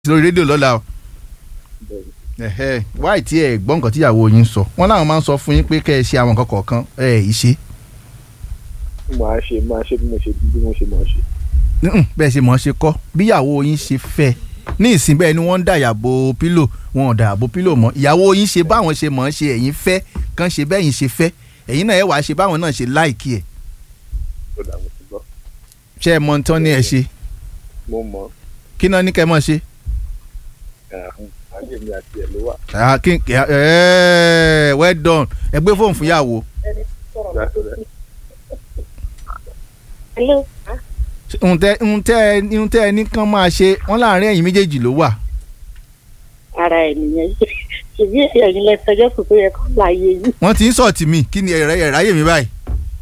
lórí rédíò lọ́la o ẹ̀hẹ́ wáì tí ẹ gbọ́ nǹkan tíyàwó yín sọ wọ́n láwọn máa ń sọ fún yín pé kẹ́ ẹ ṣe àwọn nǹkan kọ̀ọ̀kan ẹ ẹ̀ yìí ṣe máa ṣe máa ṣe bí mo ṣe bí mo ṣe máa ṣe. Mm-mm, bẹ́ẹ̀ ṣe mọ̀ ọ́ ṣe kọ́ bíyàwó yín ṣe fẹ́ ní ìsìn bẹ́ẹ̀ ni wọ́n ń dàyàbò pílò wọn ò dàyàbò pílò mọ́ ìyàwó yín ṣe báwọn ṣe mọ̀ ọ́ ṣe ẹ̀yin fẹ́ kàn ṣe bẹ́yìn ṣe fẹ́ ẹ̀yin náà ẹ wàá ṣe báwọn náà ṣe láìkí ẹ̀ ó dà mo ti gbọ́ ṣé ẹ mọ̀ tán ní ẹ ṣe mo mọ̀ kí náà ní kẹ́ mọ̀ ṣe. ẹ̀hún ayé mi àti ẹ̀ ló wà. Ah, kí- kí- eh, well done ẹ gbé fóònù fún ìyàwó Gbàdúrà. Hello. ohun tẹ ohun tẹ ohun tẹ ẹ ní kán máa ṣe wọn láàrin ẹ̀yin méjèèjì ló wà ara ẹ̀ nìyẹn ṣèbí ẹ̀yin lẹ sọjọ́ kò tó yẹ kó láàyè yín. wọ́n ti ń sọ̀tì mí kí ni ẹ̀rẹ́ ẹ̀ráyè mi báyìí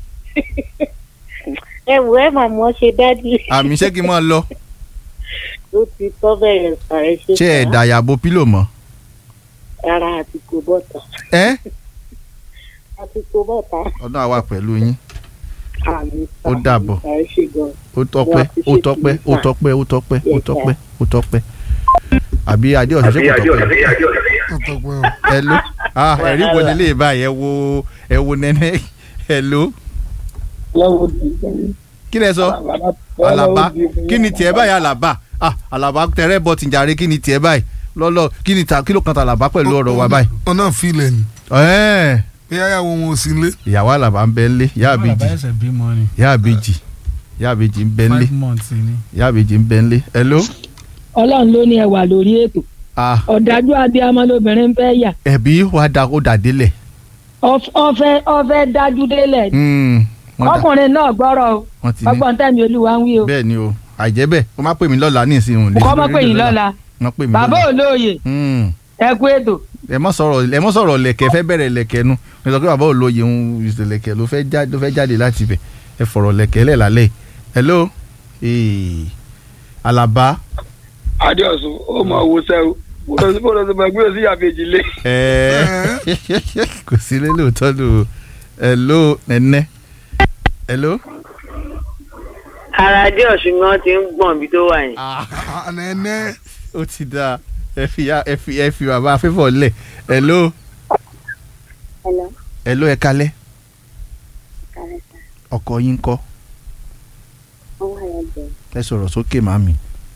ẹ wò ẹ mà mọ́ ṣe dádì. àmì iṣẹ́ kí n máa lọ ó ti tọ́ bẹ̀rẹ̀ sàrẹ́ ṣe ṣé ẹ̀ dàyàbò pílò mọ́ ara àti kò bọ́ta ẹ́ àti kò bọ́ta. ọdún àwa pẹ̀lú yín àmì Ó dàbọ̀. sàrẹ́ ṣe gan. ó tọ́pẹ́ ó tọ́pẹ́ ó tọ́pẹ́ ó tọ́pẹ́ ó tọ́pẹ́ ó tọ́pẹ́ àbí adé ọ̀sẹ̀ ṣe kò tọ́pẹ́ ọtọpẹ o hello ah ẹ̀rí wo ni lè báyìí ẹ wo ẹ wo nẹ́nẹ́ hello lọ́wọ́ di gan. kí lẹ sọ alaba kí ni tiẹ̀ báyìí alaba ah alaba tẹrẹ bọ tìjàre kí ni tiẹ̀ báyìí lọ́lọ́ kí ni ta kí ló kan ta alaba pẹ̀lú ọ̀rọ̀ wa báyìí. wọn náà filẹ̀ ni ẹ̀ẹ́n bí ayáwó wọn ò sí lé ìyàwó alaba ń bẹ ńlé ìyá àbèjì bàbá ẹsẹ̀ bímọ ni ìyá àbèjì ìyá àbèjì ń bẹ ńlé five months ni. ìyá àbèjì ń bẹ ńlé hello ọlọ́run ló ní ẹ wà lórí ètò ah ọ̀dájú abiyamọ lobìnrin fẹ́ yà ẹ̀bí wa da ó dà délẹ̀ Ọf- ọfẹ́ ọfẹ́ dájú délẹ̀ Hmm, wọ́n dà- ọkùnrin náà gbọ́rọ̀ o wọ́n ti ní ọgbọ́n tẹ̀mí olúwa ń wí o bẹ́ẹ̀ ni o àìjẹ́ bẹ́ẹ̀ wọ́n má pè mí lọ́la ní ìsìn òun lè kọ́ mọ́ pé yín lọ́la wọ́n pè mí bàbá lọ́la olóye Hmm, ẹ kú ètò ẹ mọ́ sọ̀rọ̀ ẹ mọ́ sọ̀rọ̀ lẹ̀kẹ́ fẹ́ bẹ̀rẹ̀ lẹ̀kẹ́ nu ẹ sọ pé bàbá olóye ń lẹ̀kẹ́ ló fẹ́ já- ló fẹ́ jáde láti ibẹ̀ ẹ fọ̀rọ̀ lẹ̀kẹ́ lẹ̀ lálẹ́ yìí. hello ee alaba adéọsùn ó mọ owó sẹ́wọ́ bọ́dọ̀ tó máa gbé sí àbèjì lé. ẹ kò sí lé lóòótọ́ lò ó hello nẹ́nẹ́ hello. ara adé ọ̀sùn ni wọ́n ti ń gbọ̀n bí tó wà yẹn. nẹ́ẹ̀nẹ́ ó ti dáa ẹ fi ya ẹ fi ẹ fi bàbá afẹ́fọ́ lẹ̀ hello Hello. hello ẹ kalẹ́ kàrẹ́ sà ọkọ yín kọ́ wọ́n wà lẹ́gbẹ̀ẹ́. ẹ sọ̀rọ̀ sókè màmí.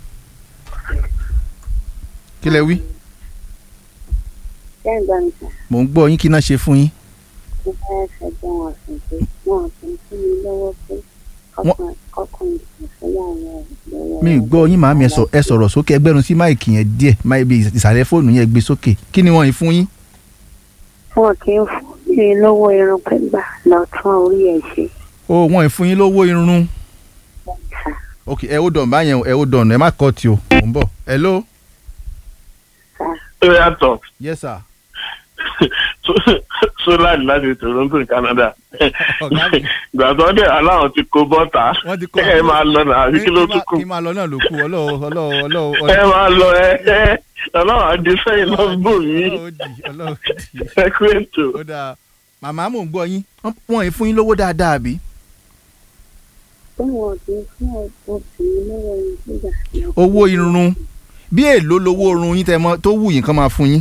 kí lẹ wí ṣé ń gbọ́ mi sà mò ń gbọ́ yín kí náà ṣe fún yín. mo fẹ́ fẹjọ́ wọn sùn pé wọn kì í fún mi lọ́wọ́ pé Wọ́n- kọ́kùnrin kò fẹ́yàwó ẹ̀ lọ́wọ́. mi ì gbọ́ yín màmí ẹ sọ- ẹ sọ̀rọ̀ sókè ẹgbẹ́rún sí máìkì yẹn díẹ̀ máì bí ìsàlẹ̀ fóònù yẹn gbé sókè kí ni wọ́n yìí fún yín. wọn kì í fún mi lọ́wọ́ irun pẹ́gbà lọ́tún orí ẹ̀ ṣe. o wọ́n yìí fún yín lówó irun. sà ok ẹ ó dọ̀n báyẹn o, ẹ ó dọ̀n ẹ má kọ́ ti o mò ń bọ̀ hello sà ó yàtọ̀ yes sir. sólàdì láti toronto ní canada ọ̀gá mi gbàtọ́ dẹ̀ aláwọ̀ ti kó bọ́ta wọ́n ti kọ́ ẹ máa lọ náà àbí kí ló tún kù kí máa lọ náà ló kù ọlọ́wọ́ ọlọ́wọ́ ọlọ́wọ́ ẹ máa lọ ẹ ẹ ọlọ́wọ́ àdé sẹ́yìn náà bò mí ọlọ́wọ́ di ọlọ́wọ́ di. ẹ kú ètò. ó dáa màmá mò ń gbọ́ yín Wọ́n- wọ́n yìí fún yín lówó dáadáa bí. pé wọn kì í fún obìnrin lọ́wọ́ irun pẹ́gbà. owó irun bí èlò lowó irun yín tẹ mọ tó wù yín kán máa fún yín.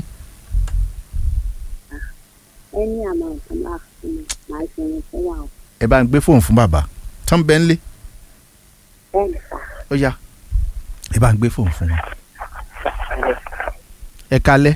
ẹni àmọ́ nǹkan máa fún mi máa ṣe irun fẹ́yàwó. ẹ bá ń gbé fóònù fún bàbá tán bẹ́ẹ̀ ń lé bẹ́ẹ̀ ni sà ó yá ẹ bá ń gbé fóònù fún wọn. ẹ kalẹ́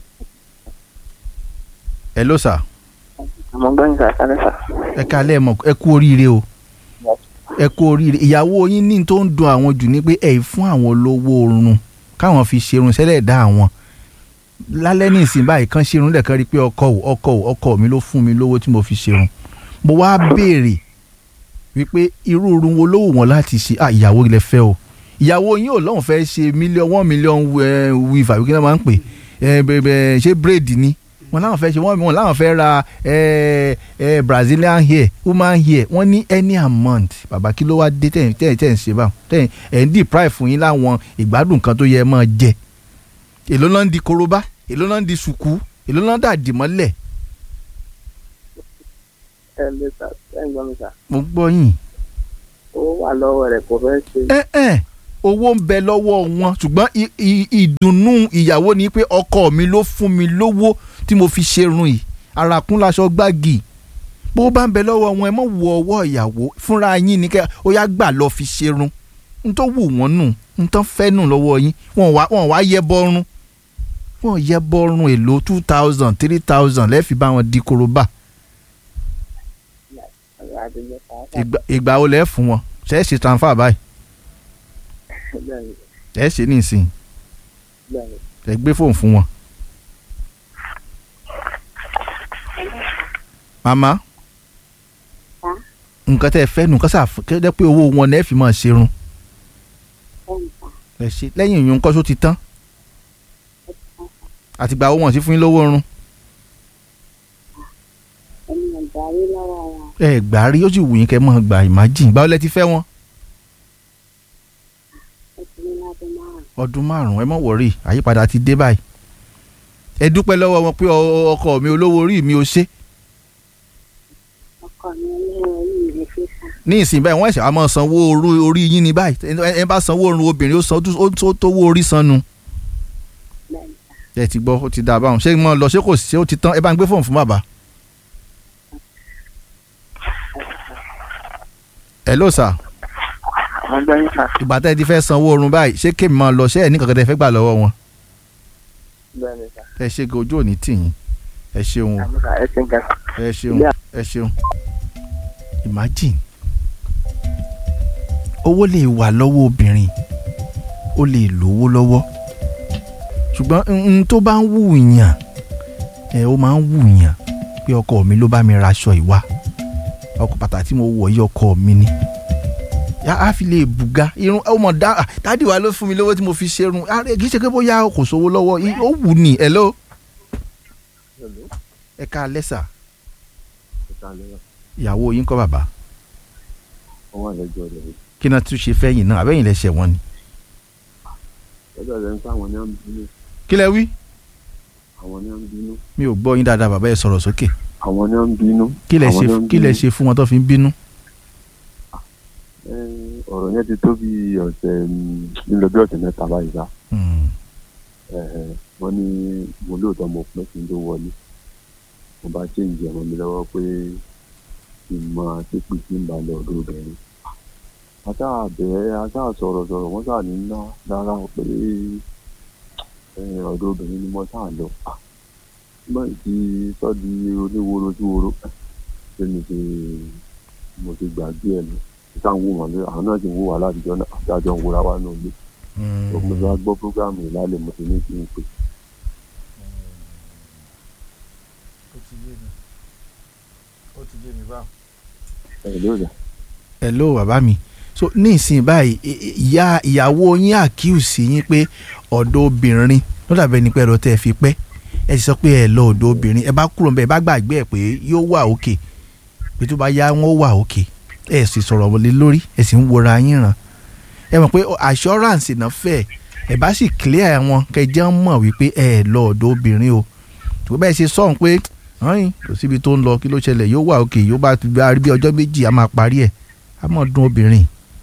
ẹ ló sà àmọ́ gbọ́n ìgbà sáré sà. ẹ kalẹ́ ẹ mọ̀ ẹ kú oríire o ẹ kú oríire ìyàwó yín ní tó ń dùn àwọn jù ní pé ẹ ì fún àwọn lówó oorun káwọn fi ṣerun sẹ́lẹ̀ dá àwọn lálẹ́ ní ìsìn báyìí kan ṣerun lẹ́ẹ̀kan rí i pé ọkọ ò ọkọ ò ọkọ mi ló fún mi lówó tí mo fi ṣerun mo wá béèrè wípé irú irun wo ló wù wọ́n láti ṣe ah ìyàwó ilẹ̀ fẹ́ o ìyàwó yín ò lọ́hùn fẹ́ ṣe mílíọ̀n one million wíìfà wíkí náà máa ń pè ẹ bẹ̀bẹ̀ ṣé bírèdì ni wọn láwọn fẹ́ ṣe wọ́n wọn láwọn fẹ́ ra ẹ ẹ brazilian hair woman hair wọ́n ní any amount bàbá kí ló wá dé tẹ̀ tẹ̀ tẹ̀ ń ṣe báwọn tẹ̀ ẹ̀ ń deprive fún yín láwọn ìgbádùn kan tó yẹ máa jẹ èló náà ń di korobá èló náà ń di sùkú èló náà dà dì mọ́lẹ̀ ẹ lè sà ẹ ń gbọ́ mi sà mo gbọ́ yín ó wà lọ́wọ́ rẹ̀ kò fẹ́ ṣe ẹ ẹ owó ń bẹ lọ́wọ́ wọn ṣùgbọ́n i- i- ìdùnnú ìyàwó ni pé ọkọ mi ló fún mi lówó tí mo fi ṣerun yìí arakún laṣọ gbági bó bá ń bẹ lọ́wọ́ wọn ẹ mọ̀ wọ ọwọ́ ìyàwó fúnra yín ní kẹ́ ó yá gbà lọ fi ṣerun n tó wù wọ́n nù n tán fẹ́ nù lọ́wọ́ yín wọn wá wọn wá yẹ bọ́rún wọn yẹ bọ́rún èlò two thousand three thousand lẹ́ẹ̀fì bá wọn di korobá ọ̀rọ̀ àdúgbò pàápàá ìgbà ìgbà wo lẹ́ẹ̀ fún wọn ṣe é ṣe transfer báyìí bẹ́ẹ̀ ni ẹ ṣe nísìnyí bẹ́ẹ̀ ni. ẹ gbé fóònù fún wọn. màmá Hả? nǹkan tẹ́ ẹ fẹ́ nù kán sà kẹ́jẹ́ pé owó wọn lẹ́ẹ̀ fi máa ṣerun ẹ ṣe lẹ́yìn ìyún kọ́ só ti tán àtìgbà owó wọn sí fún yín lówó oorun ẹni ọ̀darí lọ́wọ́ ara ẹ gbà á rí ó sì wù yín kẹ́ mọ́ gbà imagine báwo lẹ ti fẹ́ wọn ó ti ní ládùn márùn ọdún márùn-ún ẹ mọ̀ wọ̀rí àyípadà ti dé báyìí ẹ dúpẹ́ lọ́wọ́ wọn pé ọ- ọkọ mi olówó orí mi ò ṣe ọkọ mi olówó orí mi fi sá ní ìsìn báyìí wọ́n ẹ̀sẹ̀ wa máa sanwó orí orí yín ní báyìí ẹ ẹ bá sanwó orun obìnrin ó san ó tó tówó orí san nu bẹ́ẹ̀ ni ẹ ti gbọ́ ó ti dà báwọn ṣé mo lọ ṣé kò sí ṣé ó ti tán ẹ bá ń gbé fóònù fún bàbá. hello sir wọ́n gbọ́ yín sà. ìgbà tẹ́ ẹ ti fẹ́ sanwó orun báyìí ṣé kémi máa lọ ṣé ẹ ní kankan tẹ́ ẹ fẹ́ gbà lọ́wọ́ wọn bẹ́ẹ̀ ni sà. ẹ ṣe ojú òní tì yín ẹ ṣeun o àmì sà ẹ ti ń ga. ẹ ṣeun ẹ ṣeun imagine owó lè wà lọ́wọ́ obìnrin ó lè lówó lọ́wọ́ ṣùgbọ́n n tó bá ń wù yàn ẹ ó máa ń wù yàn pé ọkọ mi ló bá mi raṣọ ìwà ọkọ pàtàkì tí mo wọ̀ yí ọkọ mi ni yá á fi lè bùgá irun ó mọ̀ dá dádì wa ló fún mi lówó tí mo fi ṣerun á, kì í ṣe pé bóyá kò sówó lọ́wọ́ í- ó wù ní hello ẹ ká lẹ́sà ìyàwó yín kọ́ bàbá wọ́n wà lẹ́jọ́ rẹ̀ kí náà tún ṣe fẹ́yìn náà àbẹ́yìn lẹ́sẹ̀ wọn ni. lọ́jọ́ rẹ̀ ń pa àwọn ní à ń bínú kí lẹ wí. àwọn ní à ń bínú mi ò gbọ́ yín dáadáa bàbá ẹ sọ̀rọ̀ sókè. àwọn ní à ń bínú. kí lẹ àwọn ṣe ní à ń kí lẹ bínú. ṣe fún wọn tó fi ń bínú. Ẹ, ọ̀rọ̀ yẹn ti tó bí ọ̀sẹ̀ mm, nílò bí ọ̀sẹ̀ mẹ́ta báyìí sá Hmm. Ẹ, ẹ, wọ́n ní mo lóòótọ́ mo pẹ́ kí n tó wọlé mo bá chéǹjì ọmọ mi lọ́wọ́ pé kí n máa ṣépè kí n bá lọ ọ̀dọ̀ obìnrin ata bẹ̀rẹ̀ ata sọ̀rọ̀ sọ̀rọ̀ wọ́n sà ní ná rárá o pé ẹ, ọ̀dọ̀ obìnrin ni mo sà lọ Ah, nígbà tí sọ́ọ̀dì oníworo tí woro ṣé mi ti mo ti gbàgbé ẹ̀ lọ ìta ń wò wọ́n lé àwọn náà ti ń wò wá látijọ́ náà àti àjọ ń wòra wá náà lé Hmm. mo ti wá gbọ́ prógámù yìí lálẹ́ mo ti ní kí n pè ẹ̀ lóòrè hello bàbá mi so ní ìsìn báyìí i- i- ìyá ìyàwó yín àkíyèsí yín pé ọ̀dọ̀ obìnrin ló dàbẹ̀ ní pẹ́ẹ́rọ tẹ́ ẹ fi pẹ́ ẹ ti sọ pé ẹ lọ ọ̀dọ̀ obìnrin ẹ bá kúrò níbẹ̀ ẹ bá gbàgbé ẹ pé yóò wà òkè pé tó bá yá wọn ó wà òkè ẹ sì sọ̀rọ̀ wọlé lórí ẹ sì ń wora yín ràn ẹ mọ̀ pé assurance náà fẹ́ ẹ bá sì clear wọn kẹjẹ mọ̀ wípé ẹ lọ ọ̀dọ̀ obìnrin o tó bẹ́ẹ̀ ṣe sọ̀hún pé ọ̀hún kò síbi tó ń lọ kí ló ṣẹlẹ̀ yóò wà òkè yóò bá gba bí ọjọ́ méjì a máa parí ẹ̀ a máa dùn obìnrin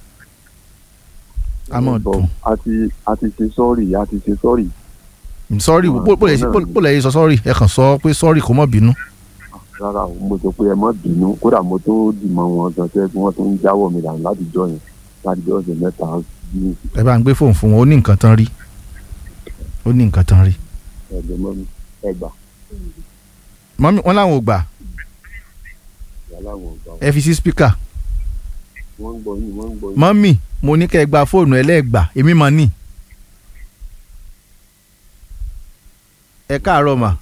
a máa Bọ̀, dùn a ti a ti ṣe sọ́ọ̀rì a ti ṣe sọ́ọ̀rì sọ́ọ̀rì Ah, bó lè náà ni. bó lè sọ sọ́ọ̀rì ẹ kàn sọ pé sọ́ọ̀rì kò mọ̀ bínú rárá o mo sọ pé ẹ má bínú kódà mo tó dìmọ̀ wọn gan tẹ́ kí wọ́n tó ń jáwọ́ mi dànù látijọ́ yẹn látijọ́ ọ̀sẹ̀ mẹ́ta ní ẹ bá ń gbé fóònù fún wọn ó ní nǹkan tán rí ó ní nǹkan tán rí ẹ̀jẹ̀ mọ́ mi ẹgbà mọ́mí wọn làwọn ò gbà yàrá wọn gbà ẹ fi sí spíkà wọ́n ń gbọ́ yín wọ́n ń gbọ́ yín. mọ́mí mo ní kẹ́ ẹ gba fóònù ẹlẹ́gbà èmi mọ̀ ní. ẹ káàárọ̀ mà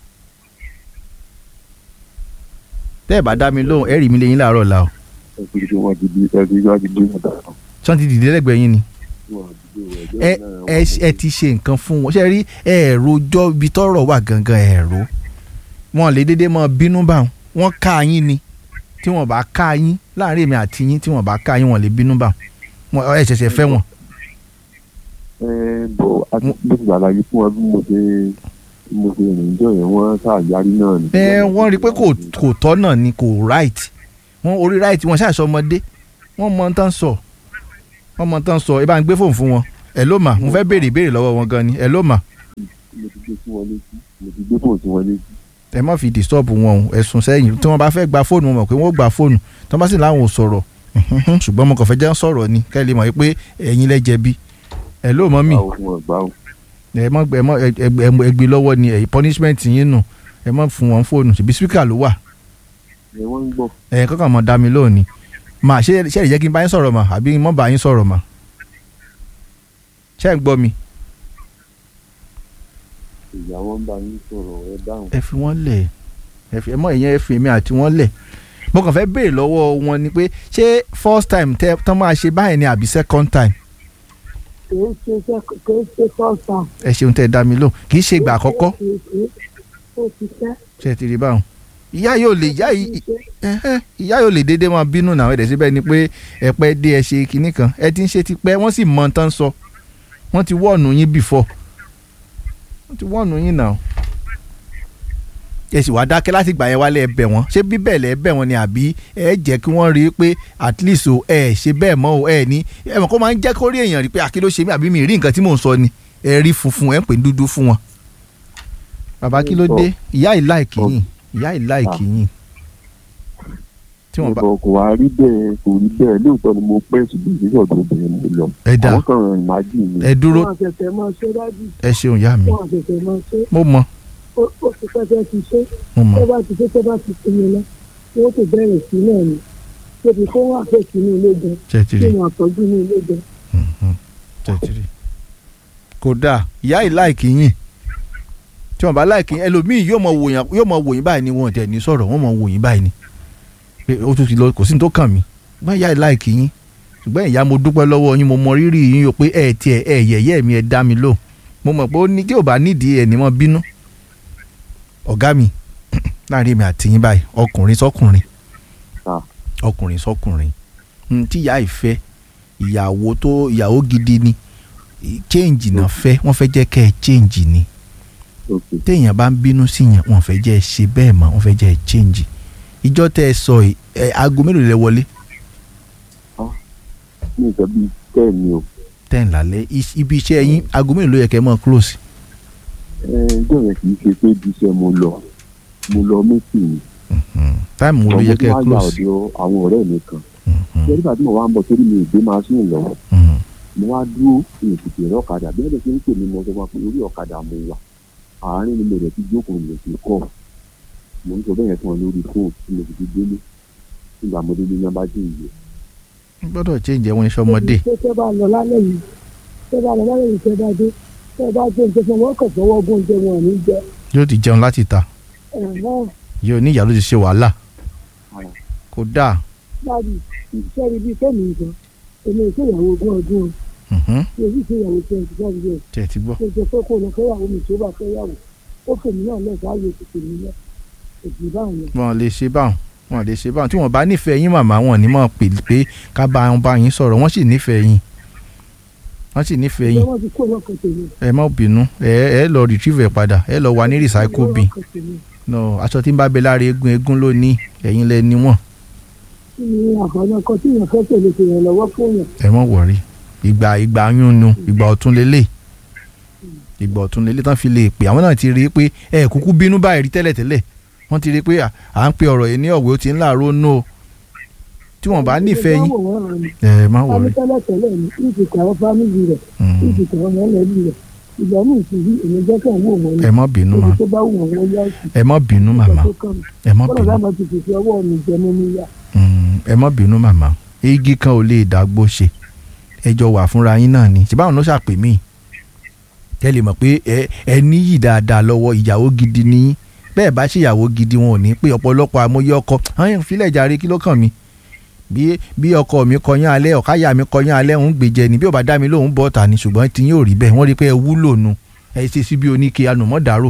tẹ́ ẹ bá dá mi lóhùn ẹ rí mi lẹ́yìn láàárọ̀ la o ẹ fi ṣe wọ́n ti di ẹ fi wọ́n ti di ọ̀dà kan. tí wọ́n ti dìde lẹ́gbẹ̀ẹ́ yín ni. Wọ́n ti di ẹgbẹ́ ẹ náà, ẹ wọ́n ẹ ti ṣe nǹkan fún wọn ṣe rí ẹ̀rọ ọjọ́ ibi tọ́rọ̀ wà gangan ẹ̀rọ wọn lè dédé mọ bínú bá wọn wọn ká yín ni tí wọn bá ká yín láàrin èmi àti yín tí wọn bá ká yín wọn lè bínú bá wọn ẹ ṣẹ̀ṣẹ̀ fẹ́ wọn. ẹ bọ̀ àti bí ti ṣàlàyé fún wọn bí mo ṣe bí mo ṣe rìn jọ yẹn wọ́n ṣàyárí náà ni. ẹ wọ́n rí i pé kò kò tọ́ náà ni kò right wọ́n orí right wọn ṣàṣọ ọmọdé wọ́n mọ tán sọ wọ́n mọ tán sọ ẹ bá ń gbé fóònù fún wọn ẹ ló mà mo fẹ́ béèrè ìbéèrè lọ́wọ́ wọn gan ni ẹ ló mà mo ti gbé sí wọn létí mo ti gbé fóònù sí wọn létí ẹ má fi disturb wọn o ẹ̀sùn sẹ́yìn tí wọ́n bá fẹ́ gba fóònù wọn mọ̀ pé wọ́n gba fóònù tí wọ́n bá sì láwọn ò sọ̀rọ̀ ṣùgbọ́n mo kàn fẹ́ jẹ́ sọ̀rọ̀ ni kẹ́ ẹ lè mọ̀ pé ẹ̀yin lẹ jẹ̀bi ẹ ló mọ́ mi báwo fún wọn gbà ó ẹ mọ ẹ mọ ẹ ẹ gbé lọ́wọ́ ni ẹ̀yìn punishment yín nù ẹ mọ fún wọn fóònù ṣèbí speaker ló wà ẹ wọ́n ń gbọ́ ẹ̀yìn kankan mọ̀ dá mi lónìí mà ṣé ṣé ẹ jẹ́ kí n bá yín sọ̀rọ̀ mà àbí mọ́ bá yín sọ̀rọ̀ mà ṣé ẹ ń gbọ́ mi. ìyàwó ń bá yín sọ̀rọ̀ ẹ dáhùn ẹ fi wọ́n lẹ̀ ẹ fi ẹ mọ ìyẹn ẹ fi èmi àti wọ́n lẹ̀ mo kàn fẹ́ béèrè lọ́wọ́ wọn ni pé ṣé first time tẹ tán máa ṣe báyìí ni àbí second time kì í ṣe iṣẹ́ kì í ṣe sọ́ọ̀tà. ẹ ṣeun tẹ dá mi lóhùn kì í ṣe ìgbà àkọ́kọ́ ó ti tẹ́. ṣe ti rí báwọn ìyá yóò lè ìyá yìí ẹhẹ́, ìyá yóò lè déédéé máa bínú náà ẹ̀dẹ̀ síbẹ̀ ni pé ẹ pẹ́ dé ẹ ṣe kinní kan ẹ ti ń ṣe ti pẹ́ wọ́n sì mọ tán sọ wọ́n ti wọ́ọ̀nù yín before wọ́n ti wọ́ọ̀nù yín náà ẹ sì wá dákẹ́ láti gbà yẹn wálé ẹ bẹ̀ wọ́n ṣé bíbẹ̀ lẹ́ bẹ̀ wọ́n ni àbí ẹ jẹ́ kí wọ́n rí i pé at least o ẹ ṣe bẹ́ẹ̀ mọ́ o ẹ ní ẹ mọ̀ kó máa ń jẹ́ kó rí èèyàn rí i pé àkí ló ṣe mí àbí mi rí nǹkan tí mò ń sọ ni ẹ rí funfun ẹ ń pè ní dúdú fún wọn. bàbá kí ló dé ìyá ìláìkì yín ìyá ìláìkì yín tí wọ́n bá ìbọn kò wá rí bẹ́ẹ̀ kò rí bẹ́ẹ̀ lóòótọ́ ni mo pẹ́ ṣùgbọ́n ìdílé ọ̀dọ̀ obìnrin mo lọ ẹ dá àwọn kan ràn ìmájì mi ẹ dúró wọn àṣẹ̀ṣẹ̀ máa ṣe dájú ẹ ṣeun ìyá mi wọn àṣẹ̀ṣẹ̀ máa ṣe mo mọ ó ó ti pẹ́pẹ́ ti ṣe mo mọ tó bá ti ṣe tó bá ti sinmi lọ wọ́n ti bẹ̀rẹ̀ sí náà ni tóbi kó wà fẹ́ sínú ilé gan ṣe ti kí rí wọ́n àtọ́jú ní ilé gan. ṣe ti rí kò dáa ìyá ìláìkì yín tí wọ́n bá láìkì yín ẹlòmíì yóò mọ wòyàn yóò mọ wòyìn báyìí ni wọn ò tẹ̀ ní sọ̀rọ̀ wọ́n mọ wòyìn báyìí ni pé ó tún ti lọ kò sí ní tó kàn mí ṣùgbọ́n ìyá ìláìkì yín ṣùgbọ́n ìyá mo dúpẹ́ lọ́wọ́ yín mo mọ rírì yín o pé ẹ tiẹ̀ ẹ yẹ̀yẹ́ mi ẹ dá mi lò mo mọ̀ pé ó ní tí ò bá nídìí ẹ̀ ní mọ́ bínú ọ̀gá mi láàrin mi àti yín báyìí ọkùnrin sọkùnrin Ah. ọkùnrin sọkùnrin n tí ìyá ìfẹ́ ìyàwó tó ìyàwó gidi ni ì- change náà fẹ́ wọ́n fẹ́ jẹ́ kẹ́ ẹ change ni òkè téèyàn bá ń bínú sí yẹn wọ́n fẹ́ jẹ́ ẹ ṣe bẹ́ẹ̀ mọ́ wọ́n fẹ́ jẹ́ ẹ change ìjọ tẹ́ ẹ sọ yìí, ẹ aago mélòó lẹ wọlé ní nǹkan bíi tẹ́ẹ̀ ni o ten lálẹ́ Is- ibi iṣẹ́ yín aago mélòó ló yẹ kẹ́ ẹ mọ́ close ẹ ẹjọ́ yẹn kì í ṣe pé ibi iṣẹ́ mo lọ mo lọ méjì ni táìmù wo ló yẹ kẹ́ ẹ wá yà close ọ̀dọ̀ àwọn ọ̀rẹ́ mi kan Mhm, ṣé nígbà tí mo wá ń bọ̀ sórí mi ìgbé máa sún lọ́wọ́ mhm. mo wá dúró ní ètùtù ẹ̀rọ ọ̀kadà bí ẹ̀rọ ṣe ń pè mí mo sọ fún wa pé orí ọ̀kadà mo wà àárín ni mo rẹ̀ ti jókòó mi ti kọ́ mo ń sọ bẹ́ẹ̀ yẹn fún ọ lórí fóònù tí mo sì ti délé nígbà mo délé ní abájú ìyè gbọ́dọ̀ change ẹ̀wọ̀n iṣẹ́ ọmọdé ṣé tẹ́ bá lọ lálẹ́ yìí tẹ́ bá lọ lálẹ́ yìí tẹ́ bá dé tẹ́ bá jẹ́ nǹkan fún wọn kàn fọwọ́ gún oúnjẹ wọn ò ní jẹ yóò ti jẹun láti ta ẹ̀hán yóò ní ìyá ló ti ṣe wàhálà kò dáa láti iṣẹ́ ibi tẹ́mi nǹkan èmi ò ṣèyàwó ogún ọdún o Mhm, mi ò sì ṣèyàwó twenty five years tẹ̀ ti gbọ́ ó jẹ pé kó lọ fẹ́yàwó mi tó bá fẹ́yàwó ó fèmí náà lẹ́sẹ̀ ayé ti fèmí náà òjì báyìí wọn lè ṣe báwọn wọn lè ṣe báwọn tí wọn bá nífẹ̀ẹ́ yín màmá wọn ní mọ̀ pé pé ká bá wọn bá yín sọ̀rọ̀ wọ́n sì nífẹ̀ẹ́ yín wọ́n sì nífẹ̀ẹ́ ìjọba yín wọn ti kó lọ́kàn tèmi ẹ má bínú ẹ ẹ lọ retrieve ẹ padà ẹ lọ wà ní recycle bin lọ́kàn tèmi no aṣọ tí ń bá bẹ lára eégún eégún ló ní ẹ̀yin lẹ ní wọn kí ni àǹfààní ọkọ tí èèyàn fẹ́ tẹ̀lé ṣe ìrànlọ́wọ́ fún yàn ẹ má wọrí ìgbà ìgbà yún nu ìgbà ọ̀tún lélẹ̀ ìgbà ọ̀tún lélẹ̀ tán fi lè pè àwọn náà ti rí i pé ẹ kúkú bínú báyìí rí tẹ́lẹ̀tẹ́lẹ̀ wọ́n ti rí i pé à à ń pe ọ̀rọ̀ yìí ní ọ̀wé ó ti ń láàárọ̀ nù o tí wọ́n bá nífẹ̀ẹ́ yín ẹ má wọrí tẹ́lẹ̀ tẹ́lẹ̀ ní ìdìkọ̀ àwọn fámìlì rẹ̀ Mm. ìdìkọ̀ àwọn mọ̀lẹ́bí rẹ̀ ìgbà míì sì rí èmi jẹ́ kàn wò wọ́n ẹ má bínú níbi ma tó bá wù wọ́n wọ́n yá sí ẹ má bínú màmá tó kàn mí ẹ má bọ́lá bínú láwọn ti fìfì ọwọ́ mi jẹ mí níyà Mm, ẹ má bínú màmá igi kan ò lè dàgbò ṣe ẹ jọ wà fúnra yín náà ni ṣé báwọn ló ṣàpè mí kẹ́ lè mọ̀ pé ẹ ẹ níyì dáadáa lọ́wọ́ ìyàwó gidi ni yín bẹ́ẹ̀ bá ṣe ìyàwó gidi wọn ò ní pé ọ̀pọ̀lọpọ̀ amóyé ọkọ àwọn ìfilẹ̀ jàre kí ló kàn mí bí bí ọkọ mi kọyán alẹ́ ọ̀káyà mi kọyán alẹ́ ń gbèjẹ ni bí ò bá dá mi lóhùn bọ́ ta ni ṣùgbọ́n tí yín ò rí bẹ́ẹ̀ wọ́n rí pé ẹ wúlò nu ẹ ṣe sí bí oníke anùmọ́dàrò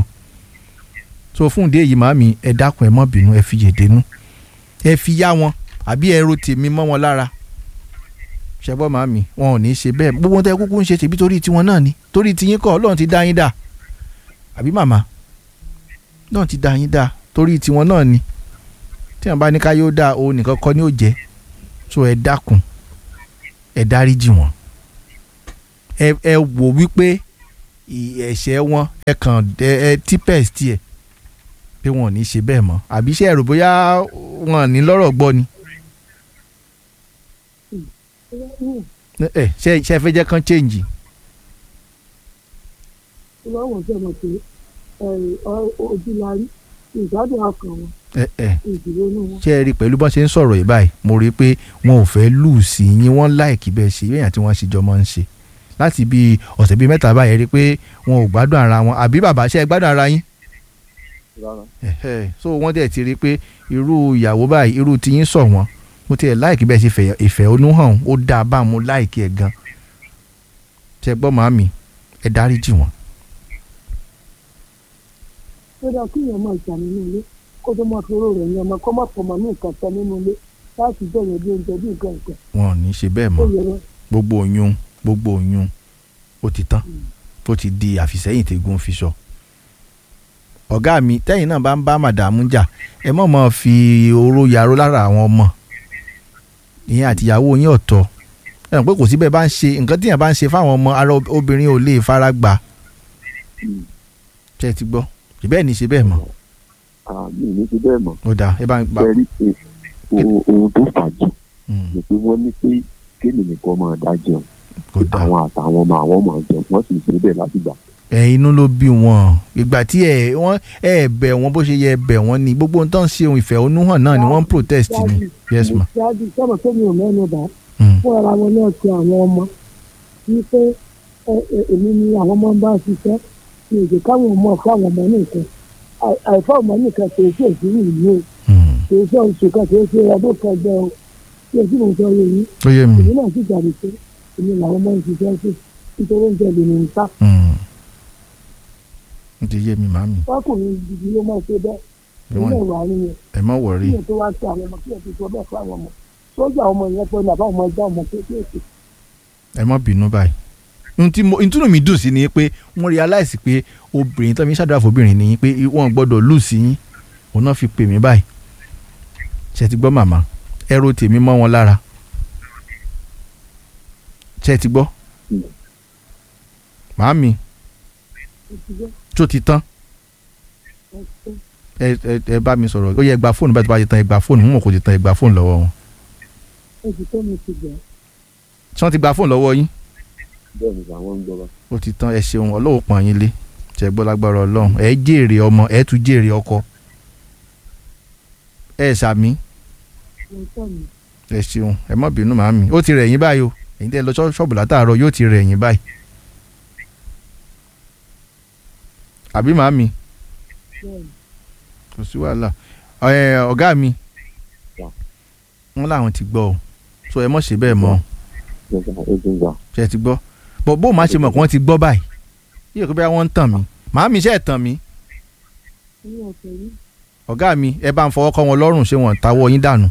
so fún ìdí èyí màmí ẹ dákun ẹ má bínú ẹ fi yèdénú ẹ fi yá wọn àbí ẹ ro tèmi mọ́ wọn lára ṣẹgbọ́n màmí wọn ò ní í ṣe bẹ́ẹ̀ gbogbo tẹ kúkú ń ṣe tèmi torí tiwọn náà ni torí tiyín kọ́ ọlọ́run ti dá yín dá àbí màmá náà ti dá yín dá torí tiwọn náà ni tí wọn bá ní ká yóò dá o nìkan kọ́ ni ó jẹ́ so ẹ dákun ẹ dáríjì wọn ẹ ẹ wò wípé ì- ẹ̀ṣẹ̀ wọn ẹ kàn ẹ ẹ típẹ̀s tiẹ̀ pé wọn ò ní ṣe bẹ́ẹ̀ mọ́ àbí ṣe ẹ̀rù bóyá wọn ò ní lọ́rọ̀ gbọ́ ni ẹ ṣe ṣe fẹ́ jẹ́ kán change ìwọ́n ṣe mọ̀ pé ojú la rí ìgbádùn ọkàn wọn ẹ ẹ ìdúró ní wọn. ṣe ẹ rí i pẹ̀lú bọ́n ṣe ń sọ̀rọ̀ yìí báyìí mo rí i pé wọn ò fẹ́ lù sí yín wọ́n láìkí bẹ́ẹ̀ ṣe yẹn tí wọ́n ṣe jọ máa ń ṣe láti bí ọ̀sẹ̀ bíi mẹ́ta báyìí rí i pé wọn ò gbádùn ara wọn àbí bàbá ṣe é gbádùn ara yín rárá Ẹ̀hẹ́. so wọ́n dẹ̀ ti rí i pé irú ìyàwó báyìí irú tiyín sọ̀ wọ́n mo tiẹ̀ láìkí bẹ́ẹ̀ ṣe fẹ̀- ìfẹ́ onú hàn ó dáa bá mo láìkí ẹ̀ gan ṣe gbọ́ màmí ẹ dáríjì wọ́n ó dáa kí èèyàn máa jà nínú ilé kó tó máa fi oró rẹ̀ ní ọmọ kó má fọmọ ní nǹkan tán nínú ilé láti bẹ̀rẹ̀ bí oúnjẹ bí nǹkan nǹkan wọn ò ní ṣe bẹ́ẹ̀ ó mọ́ yẹ lọ. gbogbo oyún gbogbo oyún ó ti tán ó ti di àfìsẹ́yìn tẹ́gun fi sọ. ọ̀gá mi tẹ́yìn náà bá ń bá màdàmú jà ẹ mọ̀ mọ́ fi oró yaró lára àwọn ọmọ ìyẹn àtìyàwó yín ọ̀tọ̀ ẹ mọ̀ pé kò síbẹ̀ bá ń ṣe nǹkan tíyẹn bá ń ṣe fáwọn ọmọ ara obìnrin ò lè fara gbà ṣe ti gbọ́ ṣe bẹ́ẹ̀ ni ṣe bẹ́ẹ̀ mọ́ àmì ní ti bẹ́ẹ̀ mọ̀ ó dáa ẹ bá ń gbà. bẹ́ẹ̀ rí pé ohun ohun tó fàájì Mm, ni pé wọ́n ní pé kéènì nìkan máa dá jẹun kò dáa àwọn àtàwọn ọmọ àwọn máa jẹun wọ́n sì ṣe bẹ́ẹ̀ láti gbà. ẹ inú ló bí wọn ìgbà tí ẹ wọn ẹ bẹ̀ wọ́n bó ṣe yẹ bẹ̀ wọ́n ni gbogbo ohun tó ń ṣe ohun ìfẹ̀hónúhàn náà ni wọ́n ń protest ni yes ma. ṣáájú sọ́mọ̀ tó mi ò mẹ́nu bá Mm. fún ara wọn náà ti àwọn ọmọ wípé ẹ- ẹ- èmi ni àwọn ọmọ ń bá ṣiṣẹ́ ní èdè káwọn ọmọ fún àwọn ọmọ nìkan Àì- àìfọ́ ọmọ nìkan kò sí òsínú ìlú o Mm. kò sí oṣù kan kò sí ọdún kan jẹ́ o tí o sì mọ̀ sọ yẹ yìí ó yé mi. èmi náà sì jáde pé èmi làwọn ọmọ ń ṣiṣẹ́ sí nítorí oúnjẹ lè ní ta Mm. ó ti yé mi màmí ọkùnrin gidi ló máa ṣe bẹ́ẹ̀ Ẹ wọ́n- nílẹ̀ wà nìyẹn ẹ má wọrí kí ẹ tó wá sí àwọn ọmọ kí ẹ tó sọ bẹ́ẹ̀ fún àwọn ọmọ sójà ọmọ yẹn pé bàbá ọmọ ẹja ọmọ kéékèèké ẹ má bínú báyìí ohun tí mo ìtúnú mi dùn sí ni pé wọ́n realize pé obìnrin tó mi ṣàdúrà fóbìnrin ni pé wọ́n gbọ́dọ̀ lù sí yín òun náà fi pè mí báyìí ṣe ti gbọ́ màmá ẹrù tèmi mọ́ wọn lára ṣe ti gbọ́ Mm. màámi ó ti jẹ́ tó ti tán ẹ̀ṣẹ́ ẹ ẹ ẹ bá mi sọ̀rọ̀ ó yẹ ẹ gba fóònù báyìí tó bá ti tán ẹ gba fóònù mú mọ̀ kó ti tán ẹ gba fóònù lọ́wọ́ wọn oṣù tó mi ti bẹ̀ẹ́ ṣé wọ́n ti gba fóònù lọ́wọ́ yín bẹ́ẹ̀ ni àwọn ń gbọ́ bá. ó ti tán ẹ ṣeun ọlọ́wọ́ pọ̀n yín lé ṣe gbọ́ lágbára ọlọ́run ẹ jèrè ọmọ ẹ tún jèrè ọkọ ẹ ṣàmì ẹ̀ṣẹ́ mi ẹ ṣeun ẹ má bínú màámi ó ti rẹ̀ yín báyìí o èyí tẹ́ ẹ lọ ṣọ́- ṣọ́ọ̀bù látàárọ̀ yóò ti rẹ̀ yín báyìí àbí màámi bẹ́ẹ̀ ni kò sí wàhálà ẹ ọ̀gá mi Yeah. wọ́n láwọn ti gbọ́ o so ẹ mọ̀ ṣe bẹ́ẹ̀ mọ́ Yes, sir. Yes, sir. ṣe ẹ ti gbọ́ bọ́ bó máa ṣe mọ̀ kí wọ́n ti gbọ́ báyìí yíyẹ kó bí wọ́n ń tàn mí màámi ṣe é tàn mí ní ọ̀sẹ̀ yìí ọ̀gá mi ẹ bá ń fọwọ́ kọ́ wọn lọ́rùn ṣé wọ́n táwọ́ yín dànù.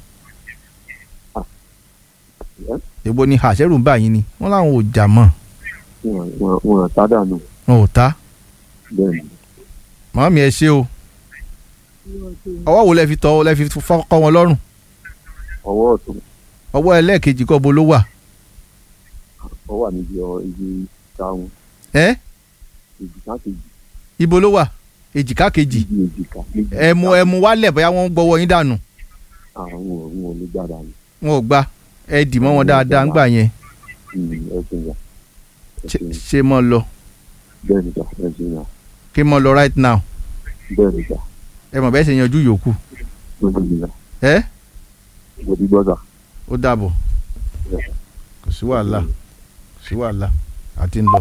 Yes. èbo ni àṣẹrù ń bà yín ni wọ́n láwọn ò jà mọ́ Wọ́n- wọ́n- wọ́n tá dànù wọn ò ta bẹ́ẹ̀ ni màámi ẹ ṣe o ní ọ̀sẹ̀ yìí ọwọ́ wo lẹ fi tọ́ lẹ fi fọwọ́ kọ́ wọn lọ́rùn ọwọ́ ọ̀tún ọwọ́ ẹlẹ́ẹ̀kejì kọ́ bo ló wà ọ wà níbi ọ ibi táwọn ẹ́ èjìká kejì ibo ló wà èjìká kejì ibi èjìká méjì. ẹ mú ẹ mú wálẹ̀ bóyá wọ́n ń gbọ́wọ́ yín dànù àwọn òun ò ní gbàdá ni wọn ò gba ẹ dì mọ́ wọn dáadáa ńgbà yẹn ẹsìn yà Ṣé- ṣé mọ́ lọ bẹ́ẹ̀ ni sà ẹsìn yà kí mọ́ lọ right now bẹ́ẹ̀ ni sà ẹ mọ̀ bẹ́ẹ̀ ṣe yanjú yòókù lójú mi là ẹ́ mo ti gbọ́ sà. ó dàbọ̀ kò sí wàhálà kò sí wàhálà àti ń lọ.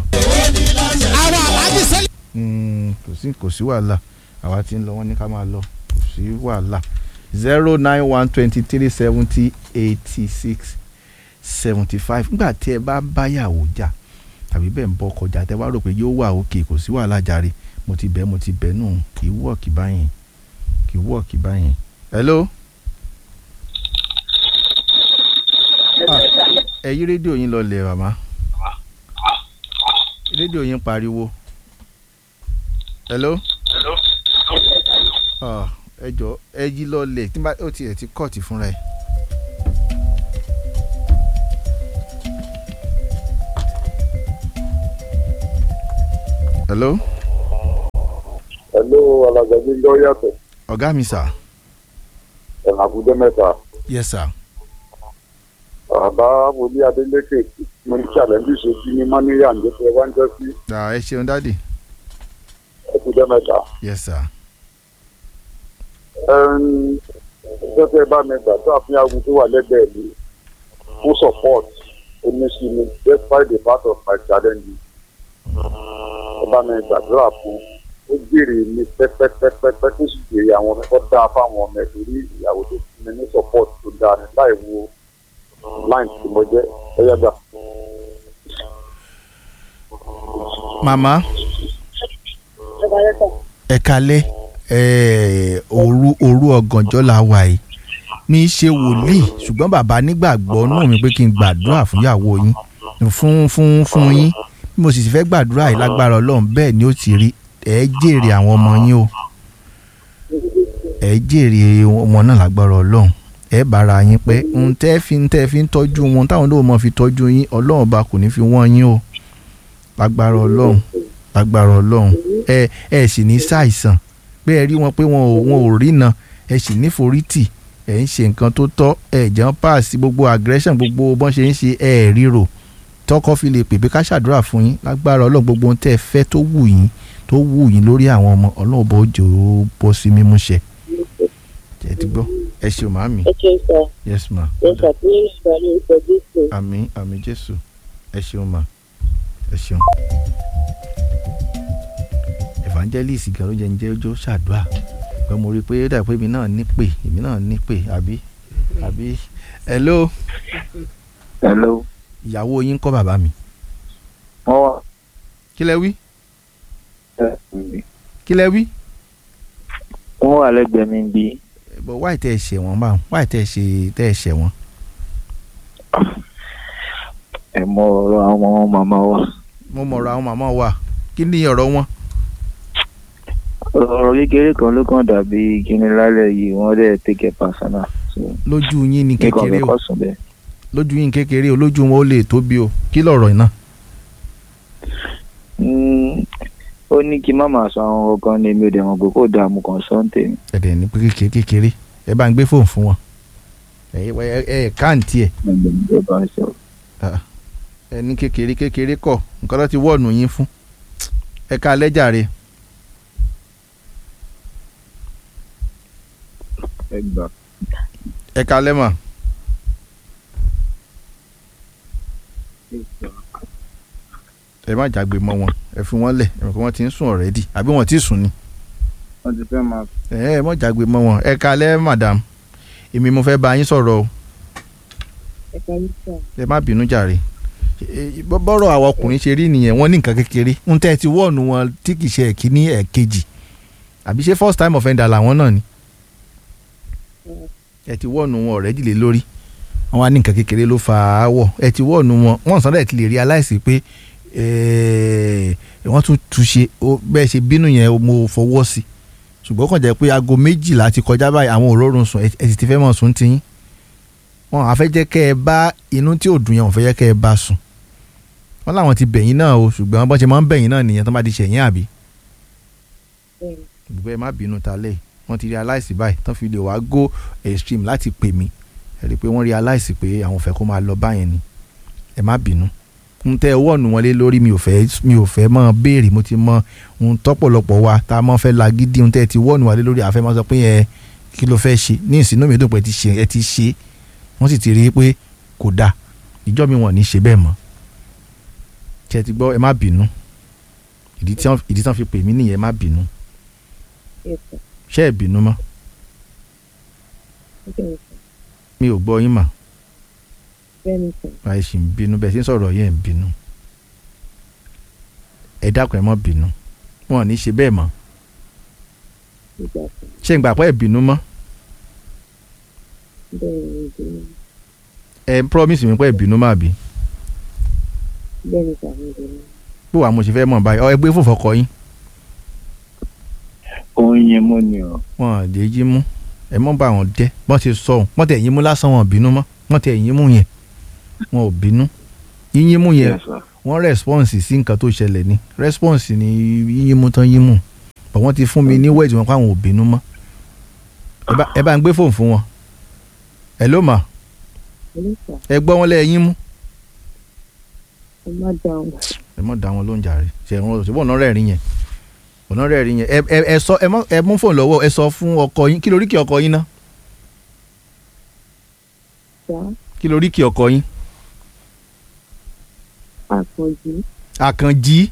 Mm, kò sí kò sí wàhálà àwa ti ń lọ wọ́n ní ká máa lọ kò sí wàhálà zero nine one twenty three seventy eighty six seventy five nígbà tí ẹ bá báyàwó jà tàbí bẹ́ẹ̀ ń bọ́ kọjá tẹ wá rò pé yóò wà òkè kò sí wàhálà jàre mo ti bẹ́ẹ̀ mo ti bẹ́ẹ̀ nù kì í wọ̀ọ̀kì báyìí kì í wọ̀ọ̀kì báyìí. hello. ẹ yí rédíò yín lọlẹ̀ màmá rédíò yín pariwo hello Ah, ẹ jọ ẹ yí lọlẹ̀ tí n bá ó tiẹ̀ ti kọ́ọ̀tì fúnra ẹ̀. hello Hello, alàgbàgbé lọ yàtọ̀. ọ̀gá mi sà Ẹ̀nà àkújẹ́ mẹ́ta. yes sir Bàbá Wòlí Adélékè mo ní challenge ṣojú ní Mánírà ń jẹ́ wá ń jẹ́ sí Ah, ẹ ṣeun dáàdì àkújẹ́ mẹ́ta. yes sir Ṣé tẹ́ bá mi gbà tó àfihàn agun tó wà lẹ́gbẹ̀ẹ́ mi fún support oníṣi mi despite the part of my challenge. Ẹ bá mi gbàdúrà fún ó jèrè mi pẹ́pẹ́pẹ́pẹ́ tó sì jèrè àwọn ọmọ tó dáa fáwọn ọmọ ẹ̀ torí ìyàwó tó fún mi ní support tó dáa ní láì wo line tí mo jẹ́ ẹ̀yà gbà. màmá ẹ kalẹ́ ẹ òru òru ọ̀gànjọ́ la wà yìí mi ṣe wòlíì ṣùgbọ́n bàbá nígbàgbọ́ nù mí pé kí n gbàdúrà fún ìyàwó yín fún fún fún yín bí mo sì ti fẹ́ gbàdúrà yìí lágbára ọlọ́run bẹ́ẹ̀ ni ó ti rí ẹ jèrè àwọn ọmọ yín o ẹ jèrè ọmọ náà lágbára ọlọ́run ẹ bára yín pé ń tẹ́ fi ń tẹ́ fi ń tọ́jú wọn táwọn náà mọ̀ fi tọ́jú yín ọlọ́run bá kò ní fi wọ́n yín o lágbára ọlọ́run lágbára ọlọ́run ẹ ẹ sì ní ṣàìsàn pé ẹ rí wọn pé wọn ò wọn ò rína ẹ sì ní forítì ẹ ń ṣe nǹkan tó tọ́ ẹ jẹ́ ń pass gbogbo aggression gbogbo bọ́n ṣe ń ṣe ẹ ríro tọkọ fi lè pèpè ká ṣàdúrà fún yín lágbára ọlọ́run gbogbo ohun tẹ́ ẹ fẹ́ tó wù yín tó wù yín lórí àwọn ọmọ ọlọ́run bó jò ó bọ́ sí mímú ṣẹ ẹ ti gbọ́ ẹ ṣeun màámi ẹ ṣeun sọ yes ma ẹ ṣàfihàn ìgbàlẹ̀ ìtọ́jú sí i. àmín àmín jésù ẹ ṣeun ma ẹ ṣeun evangelist gan ló jẹ ń jẹ ọjọ́ ṣàdúrà pé mo rí i pé ó dà pé èmi náà ní pè èmi náà ní pè àbí àbí hello hello ìyàwó yín kọ́ bàbá mi wọ́n wà kí lẹ wí kí lẹ wí wọ́n wà lẹ́gbẹ̀ẹ́ mi bí bọ̀ wáì tẹ́ ẹ ṣẹ̀ wọ́n báwọn wáì tẹ́ ẹ ṣe tẹ́ ẹ ṣẹ̀ wọ́n ẹ mọ ọ̀rọ̀ àwọn ọmọ màmá wa mo mọ̀rọ̀ àwọn màmá wa kí ni ọ̀rọ̀ wọn ọ̀rọ̀ kékeré kan ló kàn dàbí kíni lálẹ́ yìí wọ́n dẹ̀ take it personal so lójú yín ní nǹkan kékeré mi o kọ́ sùn bẹ́ẹ̀. lójú yín kékeré o lójú wọn ó lè tóbi o kí lọ̀rọ̀ iná Mm, ó ní kí má máa sọ àwọn ọkàn ní mi ò dẹ̀ mọ̀ pé kò dààmú kan sọ́ǹtẹ̀ mi. ẹ̀dẹ̀ ní pé kékeré kékeré ẹ bá ń gbé fóònù fún wọn ẹ ẹ ẹ káàntì ẹ ẹ bá ń sọ. ẹ ní kékeré kékeré kọ nǹkan tó ti wọ́ọ̀nù yín fún ẹ ká lẹ́jàre ẹ gbà. ẹ ká lẹ́mà ẹ má jágbe mọ́ wọn ẹ fi wọ́n lẹ̀ ẹ mọ̀ pé wọ́n ti ń sùn ọ̀rẹ́dì àbí wọ́n ti sùn ni wọ́n ti fẹ́ máa. ẹ ẹ má jágbe mọ́ wọn ẹ ká lẹ́ madam èmi mo fẹ́ bá yín sọ̀rọ̀ o ẹ parí sọ. ẹ má bínú jàre Ẹ, bọ́- bọ́rọ̀ àwọn ọkùnrin ṣe rí nìyẹn wọ́n ní nǹkan kékeré ń tẹ́ ẹ ti wọ́ọ̀nù wọn tí kì í ṣe ẹ̀kíní ẹ̀kejì àbí ṣé first time offender làwọn náà ni ẹ ti wọ́ọ̀nù wọn ọ̀rẹ́dì lé lórí wọ́n wá ní nǹkan kékeré ló fa áwọ̀ ẹ ti wọ́ọ̀nù wọn wọ́n sọ́dọ̀ ẹ̀ ti lè realize pé eh, wọ́n tún túnṣe ó- bẹ́ẹ̀ ṣe bínú yẹn mo fọwọ́ sí ṣùgbọ́n kàn jẹ́ pé aago méjìlá ti kọjá báyìí àwọn òrórùn sùn ẹ ẹ sì ti fẹ́ mọ̀ sùn tiyín wọn àfẹ́ jẹ́ kẹ́ ẹ bá inú tí ò dùn yẹn wọ́n fẹ́ jẹ́ kẹ́ ẹ bá sùn wọ́n láwọn ti bẹ̀yìn náà o ṣùgbọ́n bọ́n ṣe máa ń bẹ̀yìn náà nìyẹn tó bá ti ṣẹ̀yìn àbí bẹ́ẹ̀ni ṣùgbọ́n ẹ má bínú ta lẹ́yìn wọ́n ti realize báyìí tán fi lè wá go extreme láti pè mí ẹ rí i pé wọ́n realize pé àwọn fẹ́ kó máa lọ báyẹn ni ẹ má bínú n tẹ ọwọ́ ọ̀nù wọn lé lórí mi ò fẹ́ mi ò fẹ́ mọ́ béèrè mo ti mọ ohun tọ́pọ̀lọpọ̀ wa tá a mọ́ fẹ́ lagídí ohun tẹ́ ẹ ti wọ́ ọ̀nù wa lé lórí àfẹ́ máa sọ pé ẹ kí ló fẹ́ ṣe ní ìsínú mi dùn pé ẹ ti ṣe ẹ ti ṣe wọ́n sì ti rí i pé kò dáa ìjọ mi wọ̀n ní ṣe bẹ́ẹ̀ mọ́ tí ẹ ti gbọ́ ẹ má bínú ìdí tí wọ́n ìdí tí wọ́n fi pè mí nìyẹn ẹ má bínú yes sir ṣé ẹ bínú mọ́ bẹ́ẹ̀ni sir mi ò gbọ́ yín mà bẹ́ẹ̀ni sir báyìí sì ń bínú bẹ́ẹ̀ sì ń sọ̀rọ̀ yẹn ń bínú ẹ dákun ẹ má bínú wọn ò ní ṣe bẹ́ẹ̀ mọ́ ìgbà sir ṣé ń gbà pé ẹ bínú mọ́ bẹ́ẹ̀ni ìdùnnú ẹ ń promise mi pé ẹ bínú má bí bẹ́ẹ̀ni sir ìdùnnú bó wàá mo ṣe fẹ́ mọ̀ báyìí ọ ẹ gbé fòfò kọ yín òun yẹn mọ́ ni ọ. wọn à lè yín mú ẹ mọ́ bá wọn jẹ́ wọ́n ti sọ ọ́n wọ́n tẹ̀ yín mú lásán wọn ò bínú mọ́ wọ́n tẹ̀ yín mú yẹn wọn ò bínú yín yín mú yẹn Yes, sir. wọ́n response sí nǹkan tó ṣẹlẹ̀ ni response ni yíyímú tán yímú but wọ́n ti fún mi ní wẹ́ẹ̀dì wọn pé àwọn ò bínú mọ́ ẹ bá- ẹ bá ń gbé fóònù fún wọn ẹ ló mà ẹ gbọ́ wọn lẹ́yìn mú ẹ má dáhùn ẹ mọ̀ dá wọn ló ń jàre ṣe wọn ṣe wọn ọ̀nà rẹ̀ rí yẹn ọ̀nà rẹ̀ rí yẹn ẹ ẹ ẹ sọ ẹ mọ ẹ mú fóònù lọ́wọ́ ẹ sọ fún ọkọ yín kí lórí kí ọkọ yín ná ṣá kí lórí kí ọkọ yín àpọ̀jù àkànjí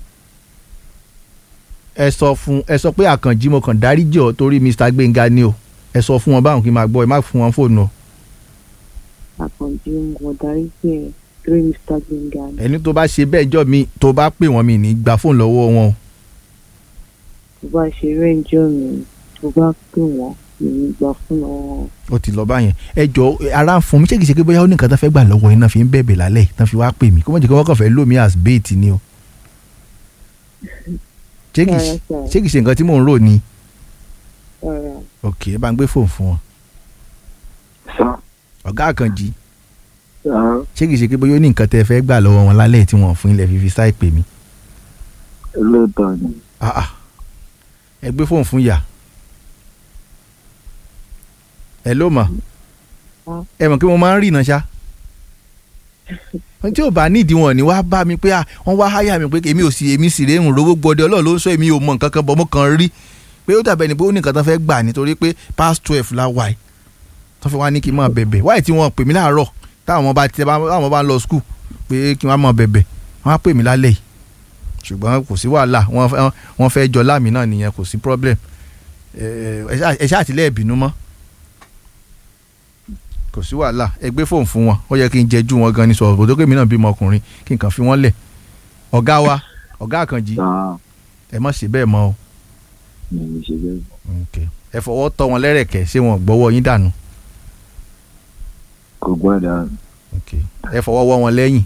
ẹ sọ fún ẹ sọ pé àkànjí mo kàn dáríjì ọ torí mr gbẹngà ni o ẹ sọ fún wọn báwọn kí n máa gbọ́ ẹ má fún wọn fóònù o àpọ̀jù mo darí sí ẹ torí mr gbẹngà ni ẹni tó bá ṣe bẹ́ẹ̀ jọ mi tó bá pè wọ́n mi ní gba fóònù lọ́wọ́ wọn o tó bá ṣe rẹ́ǹjọ́ mi tó bá pè wọ́n mi ní gbà fún wọn ó ti lọ báyẹn ẹ jọ ara ń fún mi ṣé kìí ṣe pé bóyá ó ní nǹkan tó fẹ́ gbà lọ́wọ́ yín náà fi ń bẹ̀bẹ̀ lálẹ́ yìí tán fi wá pè mí kó mọ̀ jẹ́ kí wọ́n kàn fẹ́ lò mí as bait ni o ṣé kìí ṣe- Rárá, ṣé kìí ṣe nǹkan tí mò ń rò ni rárá ok ẹ bá ń gbé fóònù fún wọn sá ọ̀gá àkànjì sá ṣé kìí ṣe pé bóyá ó ní nǹkan tẹ́ fẹ́ gbà lọ́wọ́ wọn lálẹ́ yìí tí wọ́n fún ilẹ̀ fífi sáì pè mí ẹlẹ́dàá ni ah ah ẹ gbé fóònù fún yà ẹ ló mọ̀ ẹ mọ̀ kí mo máa ń rìnà ṣá tí ò bá nídìí wọn ni wàá bá mi pé ah wọ́n wá háyà mi pé èmi ò sì èmi sì rèé ń rówó gbọdẹ ọlọ́run ló ń sọ èmi ò mọ nǹkan kan bọ́ mo kàn rí pé ó dàbẹ̀ ni pé ó ní nǹkan tó fẹ́ gbà nítorí pé past twelve la wà yìí tó fi wá ní kí n máa bẹ̀bẹ̀ wáyé tí wọ́n pè mí láàárọ̀ táwọn ọmọ bá ti táwọn ọmọ bá ń lọ skul pé kí n wá máa bẹ̀bẹ̀ wọ́n á pè mí lálẹ́ yìí ṣùgbọ́n kò sí wàhálà wọ́n fẹ́- wọ́n fẹ́ jọ láàmì náà nìyẹn kò sí problem ẹ ẹ ṣáà- ẹ ṣáà tilẹ̀ ìbínú mọ́ kò sí wàhálà ẹ gbé fóònù fún wọn ó yẹ kí n jẹjú wọn gan ni sọ̀rọ̀ kò tó kémi náà bímọ ọkùnrin kí n kàn fi wọ́n lẹ̀ ọ̀gá wa ọ̀gá àkànjì sá ẹ má ṣe bẹ́ẹ̀ mọ́ o mi ò ṣe bẹ́ẹ̀ Ok. ẹ fọwọ́ tọ́ wọn lẹ́rẹ̀kẹ́ ṣé wọn gbọ́wọ́ yín dànù kò gbọ́dọ̀ Ok. ẹ fọwọ́ wọ́ wọn lẹ́yìn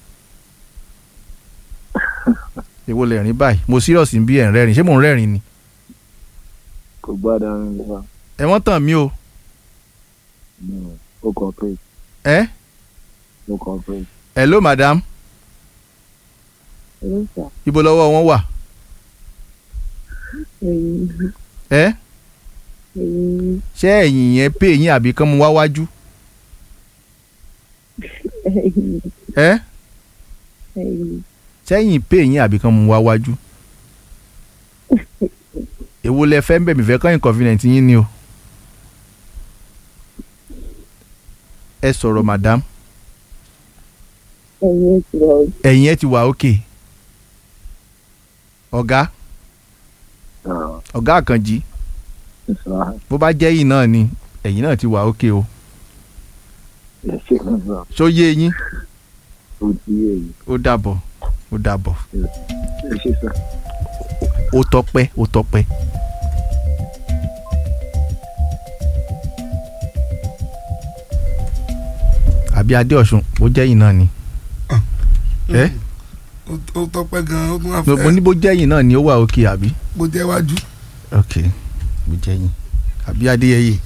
èwo lè rìn báyìí mo serious bí ẹ̀ ń rẹ́rìn ṣé mò ń rẹ́rìn ni kò gbọ́dọ̀ nípa ẹ wọ́n tàn mí o ó kọ pé ẹ ó kọ pé hello madam ló sà ibo lọ́wọ́ wọn wà ẹ̀yìn ẹ ẹ̀yìn ṣé ẹ̀yìn yẹn pè yín àbí kán mu wá wájú ẹ̀yìn ẹ ẹ̀yìn sẹ́yìn pè yín àbí kán mu wá wájú èwo lẹ fẹ́ ń bẹ̀ mí fẹ́ kán inconvenient yín ni o ẹ sọ̀rọ̀ madam ẹ̀yìn ti wà ó ẹ̀yìn ẹ ti wà òkè ọ̀gá ọ̀gá àkànjì sá bó bá jẹ́ yìí náà ni ẹ̀yìn náà ti wà òkè o ẹ ṣe kan sá ṣó yé yín ó ti yé yìí ó dàbọ̀ ó dàbọ̀ ẹ ṣe sá. ó tọ́pẹ́ ó tọ́pẹ́. àbí adéọ̀sùn ó jẹ́ yìí náà ni ẹ Ó- ó tọpẹ́ gan ó tún wá mo ní fẹ́ bó jẹ́ yìí náà ni ó wà òkè àbí bó jẹ́ wájú. ok bó jẹ́ yìí àbí adéyẹyẹ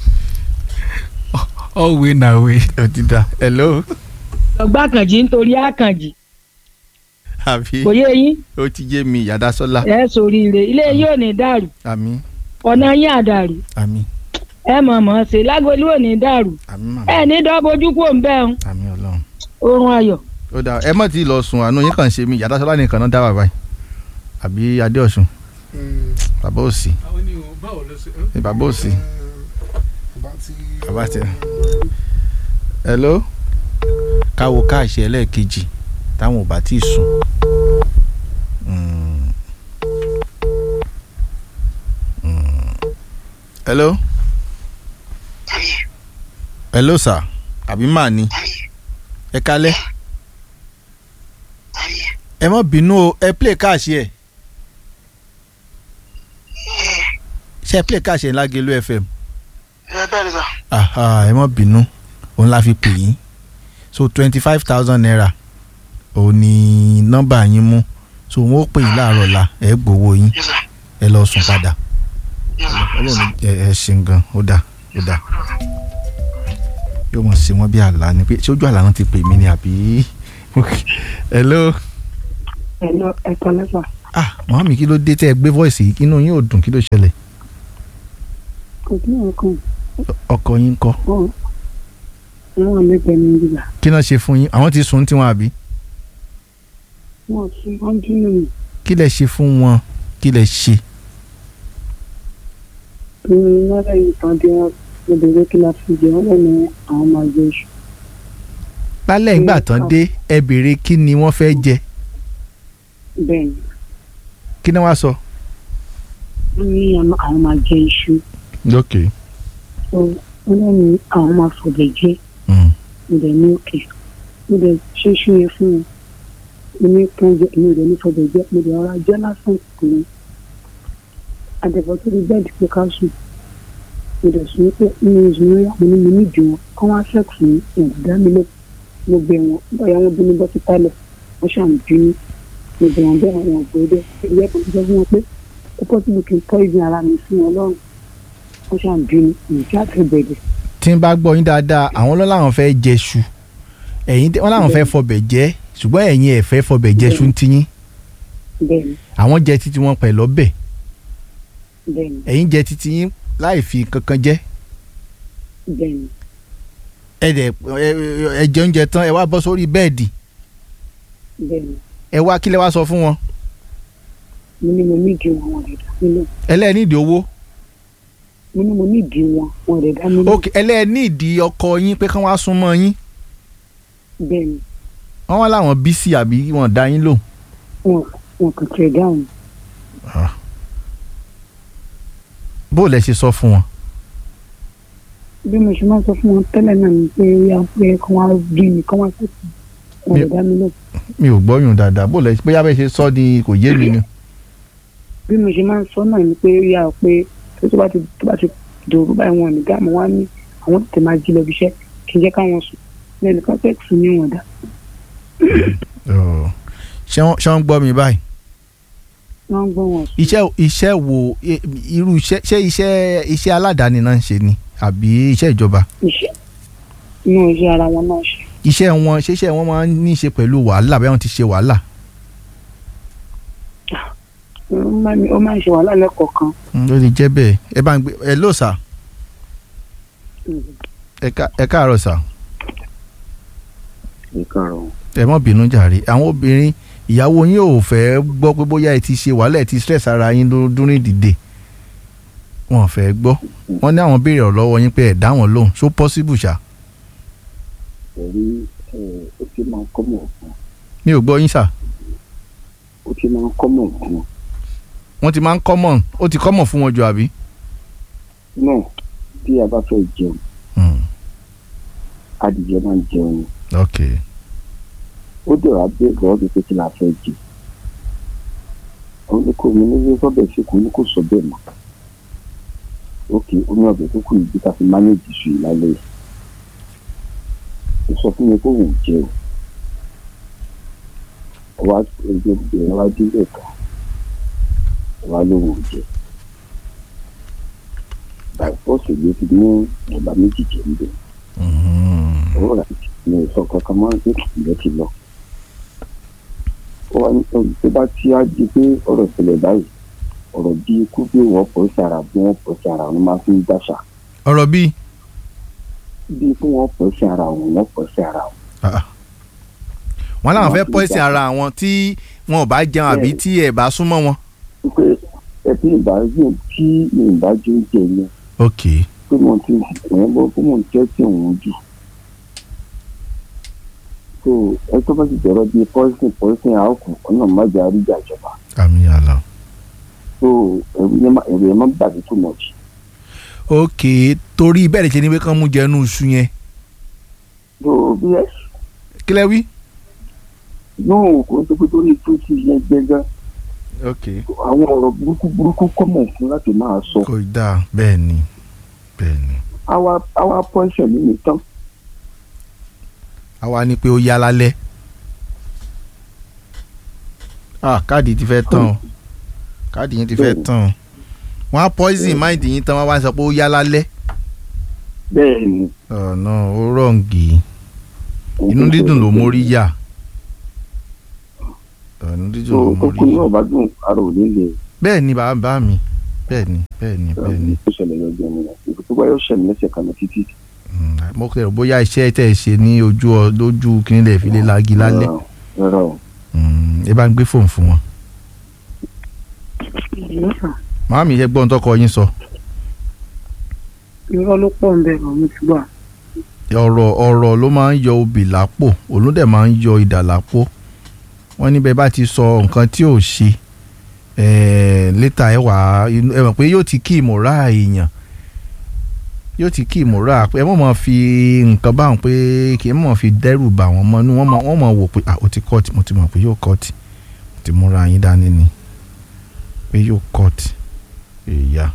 ọ̀wé nàwé ó ti dà hello ọgbà kànjì nítorí àkànjì àbí kò yé yín ó ti yé mi yàdásọ́lá ẹ sóríire ilé yóò ní dàrú àmì ọ̀nà yín àdàrú àmì ẹ mọ̀ mọ̀ ṣe lágolú ò ní dàrú àmì màmá ẹ ní dọ́bojú kò ń bẹ́ ń àmì ọlọ́run oorun ayọ̀ ó dà ẹ mọ̀ tí ì lọ sùn àánú yín kàn ṣe mí yàdásọ́lá nìkan náà dá bàbá yìí àbí adéọ̀sùn bàbá òsì àwọn ènìyàn báwo ló ṣe. ẹ bàbá òsì bàbá tí. bàbá tẹ hello káwo káàṣì ẹlẹ́ẹ̀kejì táwọn ò bá tí ì sùn. Mm. Mm. hello hello sir àbí màá ni ẹ kálẹ́ ẹ má bínú o ẹ play káàṣì ẹ ṣe ẹ play káàṣì ẹ lágẹ̀lú fm ẹ bẹ́ẹ̀ ni sà. aha ẹ má bínú òun la fi pè yín so twenty five thousand naira òun ni nọ́mbà yín mú so wọn ó pè yín láàárọ̀ la ẹ gbowó yín yes sir ẹ lọ sùn padà yes sir. ọlọ́run ẹ ẹ ṣeun gan ó dà ó dà yóò mọ̀ sí wọn bí àlá ni pé ṣé ojú àlá náà ti pè mí ni àbí hello ẹ̀lọ́ ẹ̀kọ́ lẹ́fà ah màmí kí ló dé tẹ́ ẹ gbé voice yìí inú yín ò dùn kí ló ṣẹlẹ̀ kò sí ọkàn ọkọ yín kọ́ wọn wọn lẹ́gbẹ̀ẹ́ ní ìgbà kí náà ṣe fún yín àwọn ti sùn tiwọn àbí wọn sún wọn dúró mi kí lẹ ṣe fún wọn kí lẹ ṣe ní lọ́dọ̀ yìí tán dé wọn mo bèrè kí la fi jẹ wọn lẹ́nu àwọn máa jẹ iṣu lálẹ́ ìgbà tán dé ẹ béèrè kí ni wọ́n fẹ́ jẹ bẹ́ẹ̀ ni kí ni wọ́n á sọ. wọ́n ní àwọn àwọn máa jẹ iṣu ok so wọ́n lẹ́nu àwọn máa fọ̀bẹ̀ jẹ mm. mo dẹ̀ ní òkè mo dẹ̀ ṣe iṣu yẹn fún wọn mo ní kán jẹ èmi ò dẹ̀ ní fọ̀bẹ̀ jẹ mo dẹ̀ ọ̀rá jẹ́ lásán kù ní àdẹ̀fọ́ tó di bẹ́ẹ̀dì pé ká sùn mo dẹ̀ sùn pé nínú ìṣúná yà mo ní mo ní ìdí wọn kán wá sẹ́ẹ̀kì ní ìdá mi lọ mo bẹ̀ wọn báyà wọn bínú bọ́ sí pálọ̀ wọ́n ṣàn bínú mo bẹ̀ wọn bẹ́ẹ̀ wọn gbé dẹ́ ìyá kan sọ fún wọn pé ó pọ́ síbi kí n tọ́ ìgbìn ara mi fún wọn lọ́rùn wọ́n ṣàn bínú ìjà àti bẹ̀rẹ̀ tí n bá gbọ́ yín dáadáa àwọn ló láwọn fẹ́ jẹ ṣu ẹ̀yin wọ́n láwọn fẹ́ fọbẹ̀ jẹ ṣùgbọ́n ẹ̀yin ẹ̀ fẹ́ fọbẹ̀ jẹ ṣu ń tiyín bẹ́ẹ̀ ni àwọn jẹ títí wọn pẹ̀lú ọbẹ̀ bẹ́ẹ̀ ni ẹ̀yin jẹ títí yín láì fi kankan jẹ bẹ́ẹ̀ ni ẹ dẹ̀ ẹ ẹ jẹ oúnjẹ tán ẹ wá bọ́ sórí bẹ́ẹ̀dì bẹ́ẹ̀ ni ẹ wá kí lẹ wá sọ fún wọn mo ní mo ní ìdí wọn wọn lè dá mi lọ ẹlẹ́ẹ̀nídìí owó mo ní mo ní ìdí wọn wọn lè dá mi lọ ok ẹlẹ́ẹ̀nídìí ọkọ yín pé kán wá súnmọ́ yín bẹ́ẹ̀ ni wọ́n wá láwọn bísí àbí wọ́n dá yín lò wọn wọn kò tẹ̀ dáhùn bó lẹ ṣe sọ fún wọn. bí mo ṣe máa sọ fún wọn tẹ́lẹ̀ náà ni pé ó yà pé kán wá bí mi kán wá sẹ́kù wọn lè dá mi lọ mi ò gbọ́yùn dáadáa bó lẹ bóyá bẹ́ẹ̀ ṣe sọ ni kò yé mi ni. bí mo ṣe máa ń sọ náà ni pé ó yà pé tó bá ti tó bá ti dòrú báyìí wọn ní gáàmù wá ní àwọn tètè máa jí lọ bí iṣẹ́ kí n jẹ́ káwọn sùn lẹ́nu kan sẹ́kù ní wọn dá Ọ̀, ṣé wọ́n ṣé wọ́n gbọ́ mi báyìí wọ́n ń gbọ́ wọn sùn iṣẹ́ iṣẹ́ wo i- irú iṣẹ́ ṣé iṣẹ́ iṣẹ́ aládàáni náà ń ṣe ni àbí iṣẹ́ ìjọba iṣẹ́ inú iṣẹ́ ara wọn náà ṣe iṣẹ́ wọn ṣé iṣẹ́ wọn máa ń ní í ṣe pẹ̀lú wàhálà bẹ́ẹ̀ wọ́n ti ṣe wàhálà ó máa ń- ó máa ń ṣe wàhálà lẹ́kọ̀ọ̀kan Mm, ó lè jẹ́ bẹ́ẹ̀ ẹ bá ń gbé ẹ ló sà ẹ ká- ẹ káàárọ̀ sà ní kàrọ̀ ẹ mọ́ bínú jàre àwọn obìnrin ìyàwó yín ò fẹ́ gbọ́ pé bóyá ẹ ti ṣe wàhálà ẹ ti stress ara yín ló dúrín dìde wọn ò fẹ́ gbọ́ wọ́n ní àwọn béèrè ọ̀rọ̀ lọ́wọ́ yín pé ẹ̀ dá wọn lóhùn ṣó possible ṣá pẹ̀lú ó ti máa ń kọ́mọ̀ fún mi ò gbọ́ yín sà ó ti máa ń kọ́mọ̀ fún wọ́n ti máa ń common ó ti common fún wọn jù àbí. náà tí a bá fẹ́ jẹun Hmm, adìyẹ máa ń jẹun ni ok ó dẹ̀ wá bẹ́ẹ̀ lọ́ọ́ bí pé kí la fẹ́ jẹ òun ní kò ní ní sọ́bẹ̀ sí kò ní kò sọ bẹ́ẹ̀ mọ́ ókè ó ní ọbẹ̀ tó kù yìí ká fi mánéèjì sùn yìí lálẹ́ yìí ó sọ fún mi pé òun ò jẹ o wá ẹgbẹ́ ìbẹ̀rẹ̀ wá dé lẹ́ka wá lóun ò jẹ báyìí fọ́ọ̀sì ló ti ní ọba méjì jẹ ń bẹ̀ Mhm. owó rà ní ìsọ kankan máa ń gbé ìlẹ̀ ti lọ. ó wá ní ọdún tó bá tí á di pé ọ̀rọ̀ ìṣẹ̀lẹ̀ báyìí ọ̀rọ̀ bí ikú bí wọ́n pọ̀ sí ara bí wọ́n pọ̀ sí ara wọn máa fi ń dáṣà ọ̀rọ̀ bíi bí ikú wọ́n pọ̀ sí ara wọn wọ́n pọ̀ sí ara wọn. ah, wọ́n làwọn fẹ́ pọ́ìsì ara wọn tí wọn ò bá jẹun àbí tí ẹ̀ bá súnmọ́ wọn. pé ẹbí ìbáraẹni tí ìbájú ń jẹ yẹn ok pé mo ti wọ́n bọ́ pé mo ń tẹ́tí òun jù. so ẹ tó bá ti jọ̀rọ̀ bíi pọ́ìsìn pọ́ìsìn àákù ọ̀nà májà àríjà ìjọba àmì àlà. so ẹ̀rù yẹn má- ẹ̀rù yẹn má bàbí too much. ok torí bẹ́ẹ̀ lè ṣe ni pé kán mú jẹnu iṣu yẹn so bí ẹ kí lẹ wí. náà kò ń tó pé torí tó ti yẹ gbẹgán ok àwọn ọ̀rọ̀ burúkú burúkú kọ́mọ̀ fún láti máa sọ kò dáa bẹ́ẹ̀ ni bẹ́ẹ̀ ni. àwa àwa pọ́ńṣẹ̀ nínú tán àwa ni pé ó yá lálẹ́. ah káàdì ti fẹ́ tán o káàdì yín ti fẹ́ tán o wọ́n á poison mind yín tán wọ́n wá sọ pé ó yá lálẹ́. bẹ́ẹ̀ ni ọ̀nà ó rọ̀ǹgì inú dídùn ló mórí yá. ọ̀nà tó dídùn ló mú kókó rí náà bá dùn ara ò ní lè bẹ́ẹ̀ ni bàbá bá mi bẹ́ẹ̀ ni bẹ́ẹ̀ ni bẹ́ẹ̀ ni tó ṣẹlẹ̀ lọ́jọ́ mi náà ibi tó bá yọ ṣẹlẹ̀ lẹ́sẹ̀ kan náà títí Mm, mo kẹrò bóyá iṣẹ́ tẹ̀ ṣe ní ojú ọ- lójú kíní lè fi lè lagi lálẹ́ rárá o Mm, ẹ bá ń gbé fóònù fún wọn. ìlú sàn màámi ẹ gbọ́n tọkọ yín sọ irọ́ ló pọ̀ ń bẹ̀rẹ̀ mo ti gbà ọ̀rọ̀ ọ̀rọ̀ ló máa ń yọ obì lápò òun dẹ̀ máa ń yọ idà lápò wọ́n níbẹ̀ bá ti sọ nǹkan tí ò ṣe ẹ̀ẹ́ létà ẹ wà á inú- ẹ mọ̀ pé yóò ti kí ìmọ̀ra èèyàn yóò ti kí ìmọ̀ra ẹ mọ̀ mọ̀ fi nǹkan báwọn pé kì í mọ̀ fi dẹ́rù bà wọ́n mọ́ inú wọ́n mọ̀ wọ́n mọ̀ wò pé ah ó ti kọ́ọ̀tì mo ti mọ̀ pé yóò kọ́ọ̀tì mo ti múra yín dání ni pé yóò kọ́ọ̀tì èèyà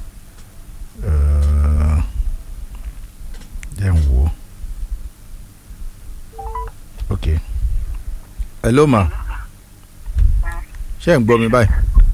ẹ̀ẹ́ jẹ́ ń wò ó. ok hello ma ṣé ẹ̀ ń gbọ́ mi báyìí.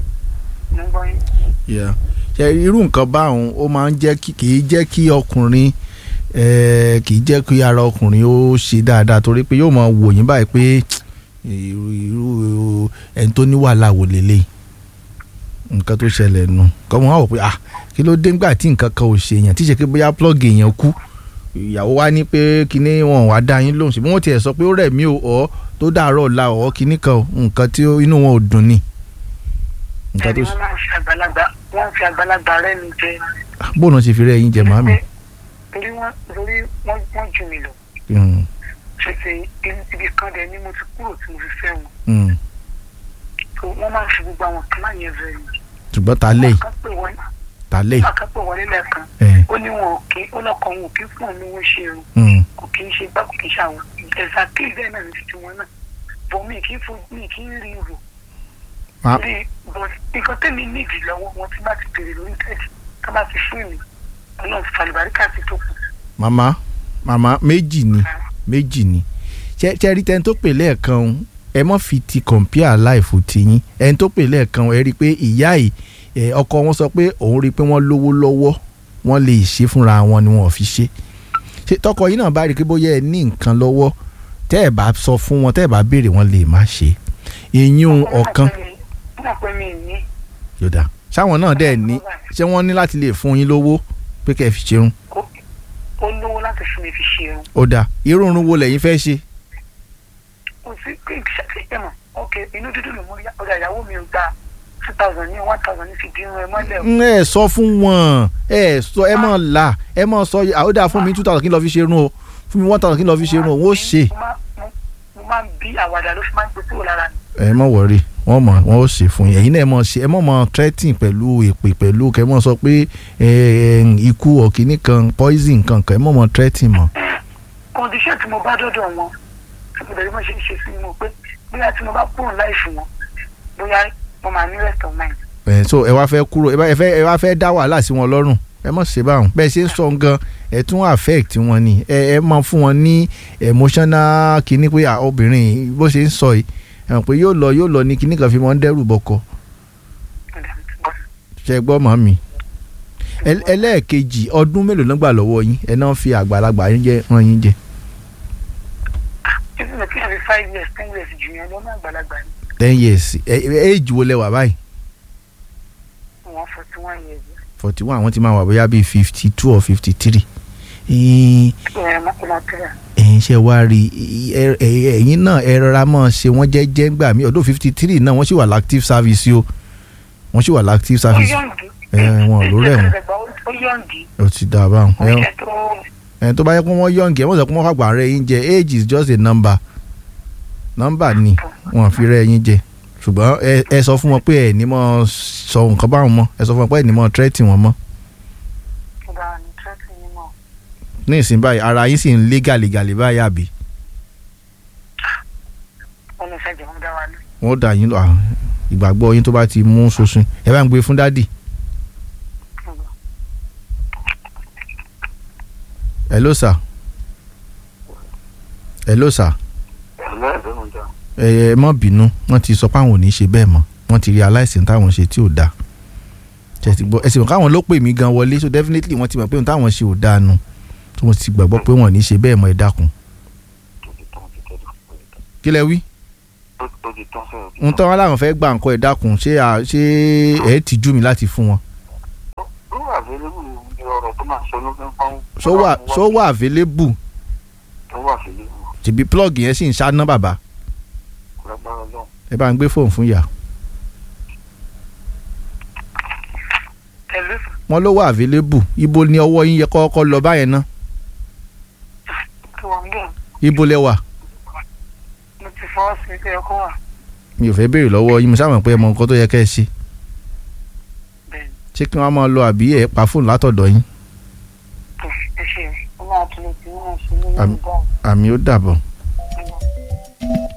Yeah. ṣe irú nǹkan báwọn ó máa ń jẹ́ kí kì í jẹ́ kí ọkùnrin eh, kì í jẹ́ kí ara ọkùnrin ó ṣe dáadáa torí pé yóò máa wò yín báyìí pé irú irú ẹni tó ní wàhálà wò lélẹ̀ nǹkan tó ṣẹlẹ̀ nù kọ́mọ wá wò pé ah kí ló dé ńgbà tí nǹkan kan ò ṣe èèyàn tí ṣe pé bóyá plọ́ọ̀gì èèyàn kú ìyàwó wa ní pé kíní wọn wá dá yín lóhùn ṣùgbọ́n wọ́n tiẹ̀ sọ pé ó rẹ̀ mí o ọ̀ tó dàárọ̀ ọ̀la ọ̀ kíní kan o, nǹkan tí ó- inú wọn ò dùn ni. nǹkan tó ẹni wọn máa ń fi àgbàlagbà wọn fi àgbàlagbà rẹ mi jẹ bóun ṣe fi rẹ́ yín jẹ màmí. torí wọn torí wọn wọn jù mí lọ Mm, ṣèṣe ibi kan dẹ ni mo ti kúrò tí mo fi fẹ́ wọn mm. so wọn máa ń fi gbogbo àwọn kan láyẹn rẹ mi. ṣùgbọ́n ta lẹ́yìn wọn pè wọn ta lẹ́yìn. wọn kàn pè wọn nílẹ̀ kan ẹ̀, ó ní wọn ò kí ó lọkọ wọn ò kí fún òun ní wọn ṣe irun mm. kò kí ń ṣe gbá kò kí ń ṣàwọn ẹ̀sà kí bẹ́ẹ̀ náà ní titi wọn náà bọ̀ mí kì í fojú mi kì í rí rò Ma- rí bọ̀ nǹkan tẹ́mi nídìí lọ́wọ́ wọn tí bá ti bèrè lórí tẹ́ẹ̀tì ká bá ti fún mi ọlọ́run fàlùbáríkà ti tó kù. màmá màmá méjì ni méjì ni ṣe ṣe rí tẹni tó pè lẹ́ẹ̀kan o, ẹ mọ́ fi ti compare life tiyín ẹni tó pè lẹ́ẹ̀kan o, ẹ rí i pé ìyá yìí ẹ, ọkọ wọn sọ pé òun rí i pé wọ́n lówó lọ́wọ́ wọ́n lè ṣe fúnra wọn ni wọ́n ò fi ṣe ṣe tọkọ yìí náà bá rí i pé bóyá ẹ ní nǹkan lọ́wọ́ tẹ́ ẹ bá sọ fún wọn tẹ́ ẹ bá béèrè wọn lè má ṣe ìyún ọ̀kan wọ́n mọ̀ pé mi ì ní yọ̀dà ṣáwọn náà dẹ̀ ní ṣé wọ́n ní láti lè fún yín lówó pé kẹ́ ẹ fi ṣerun ó lówó láti fún mi fi ṣe irun ó dáa irú irun wo lẹ́yìn fẹ́ ṣe kò sí pé ṣàtìlẹ́yìn mọ̀ ok inú dúdú ló mú ọjà ìyàwó mi ò gba two thousand ní one thousand ní fi dín irun ẹ mọ́lẹ̀ o. ń ẹ sọ fún wọn ẹ sọ ẹ mọ là ẹ mọ sọ àwọn dáa fún mi two thousand kí n lọ fi ṣe irun o fún mi one thousand kí n lọ fi ṣe irun o wọ́n ó ṣe. mo máa- mo- mo máa ń bí àwàdà ló fi máa ń gbé kúrò lára mi. ẹ mọ wọrí wọn mọ wọn ó ṣe fún yín ẹ̀yin náà ẹ mọ ṣe ẹ mọ mọ threatening pẹ̀lú èpè pẹ̀lú kẹ mọ sọ pé ẹ ẹ ikú ọkìnní kan poison kan kan ẹ mọ mọ threatening mọ. condition tí mo bá dọ́dọ̀ wọn tí mo dẹ̀ bí wọ́n ṣe ń ṣe sí mi pé bóyá tí mo bá kúrò láìfù wọn bóyá mo máa ní rest of mind. ẹ so ẹ wá fẹ́ kúrò ẹ bá- ẹ fẹ́ ẹ wá fẹ́ dá wàhálà sí wọn lọ́rùn ẹ mọ̀ ṣe báwọn bẹ́ẹ̀ ṣe ń sọ gan ẹ tún affect wọn ni ẹ ẹ máa fún wọn ní emotional kinní pé à, obìnrin yìí bó ṣe ń sọ yìí ẹ mọ̀ pé yóò lọ yóò lọ ní kinní kan fi mọ́ ń dẹ́rù bọkọ ṣe gbọ́ mọ́ mi Ẹ- ẹlẹ́ẹ̀kejì ọdún mélòó ló gbà lọ́wọ́ yín ẹ náà fi àgbàlagbà yín jẹ ràn yín jẹ títí lọ kí n fi five years ten years jù yẹn lọ́nà àgbàlagbà ni ten years ẹ ẹ age wo lẹ wà báyìí wọ́n forty one years. forty one àwọn ti máa wà bóyá bíi fifty two or fifty three ẹ̀ mọ́kànlá ẹ̀yin ṣe wá rí i, ẹ- ẹ- ẹ̀yin náà ẹ rọra mọ́ ṣe wọ́n jẹ́jẹ́ gbà mí ọdún fifty three náà wọ́n sì wà l'active service o wọ́n sì wà l'active ó service yọ̀ǹdì. ẹ wọn ló rẹ̀ wọ́n ó yọ̀ǹdì. ó ti dà báwọn ó ẹ ṣe tó ẹ tó bá yẹ kó wọ́n yọ̀ǹgì ẹ wọ́n sọ pé wọ́n fàgbà rẹ̀ yín jẹ age is just a number number ni wọ́n fi rẹ̀ yín jẹ ṣùgbọ́n ẹ ẹ sọ fún wọn pé ẹ ní mọ́ sọ nǹkan báwọn mọ́ ẹ sọ fún wọn pé ẹ ní mọ́ threat wọn mọ́ ìgbà ní twenty ní mọ̀. ní ìsìn báyìí ara yín sì ń lé gàlégàlé báyìí àbí wọ́n lọ fẹ́ jẹun dá wa lé. wọ́n dà yín lọ à, ìgbàgbọ́ yín tó bá ti mú sosun ẹ bá ń gbé fún dádì. hello sir hello sir ẹ ẹ má bínú wọ́n ti sọ pé àwọn ò ní ṣe bẹ́ẹ̀ mọ́ wọ́n ti rí aláìsàn táwọn ṣe tí ò dáa ṣe ti gbọ́ ẹ sì mọ̀ káwọn ló pè mí gan wọlé so definitely wọ́n ti mọ̀ pé ohun táwọn ṣe ò dáa nu tó wọ́n ti gbàgbọ́ pé wọ́n ò ní ṣe bẹ́ẹ̀ mọ́ ẹ dákun. kí lẹ wí ó ó ti tán sọ̀rọ̀ ń tán wọn làwọn fẹ́ gbà nǹkan ẹ̀ dákun ṣé à- ṣé ẹ̀ ti jú mi láti fún wọn. ó wà available ní ọ̀rọ̀ tó máa sọ ló fẹ́ fáwọn. ṣó wà ṣó wà available ó wà available tìbí plug yẹn sì ń ṣáná bàbá lágbára náà. ẹ bá ń gbé fóònù fún ìyá. Hello. wọn ló wà available ibo ni ọwọ́ yín yẹ kọ́kọ́ lọ báyẹn ná kí wọ́n gbé ibo lẹ wà. mo ti fọwọ́ sí ilé ọkọ wà mi ò fẹ́ béèrè lọ́wọ́ yín mo sábà pé ẹ mọ nǹkan tó yẹ kẹ́ ẹ ṣe. ṣé kí wọ́n máa lọ àbí ẹ̀ pa fóònù látọ̀dọ̀ yín. ẹ ṣe ọmọ àtúntò tí wọ́n ṣe ní Àmì- àmì ó dàbọ̀.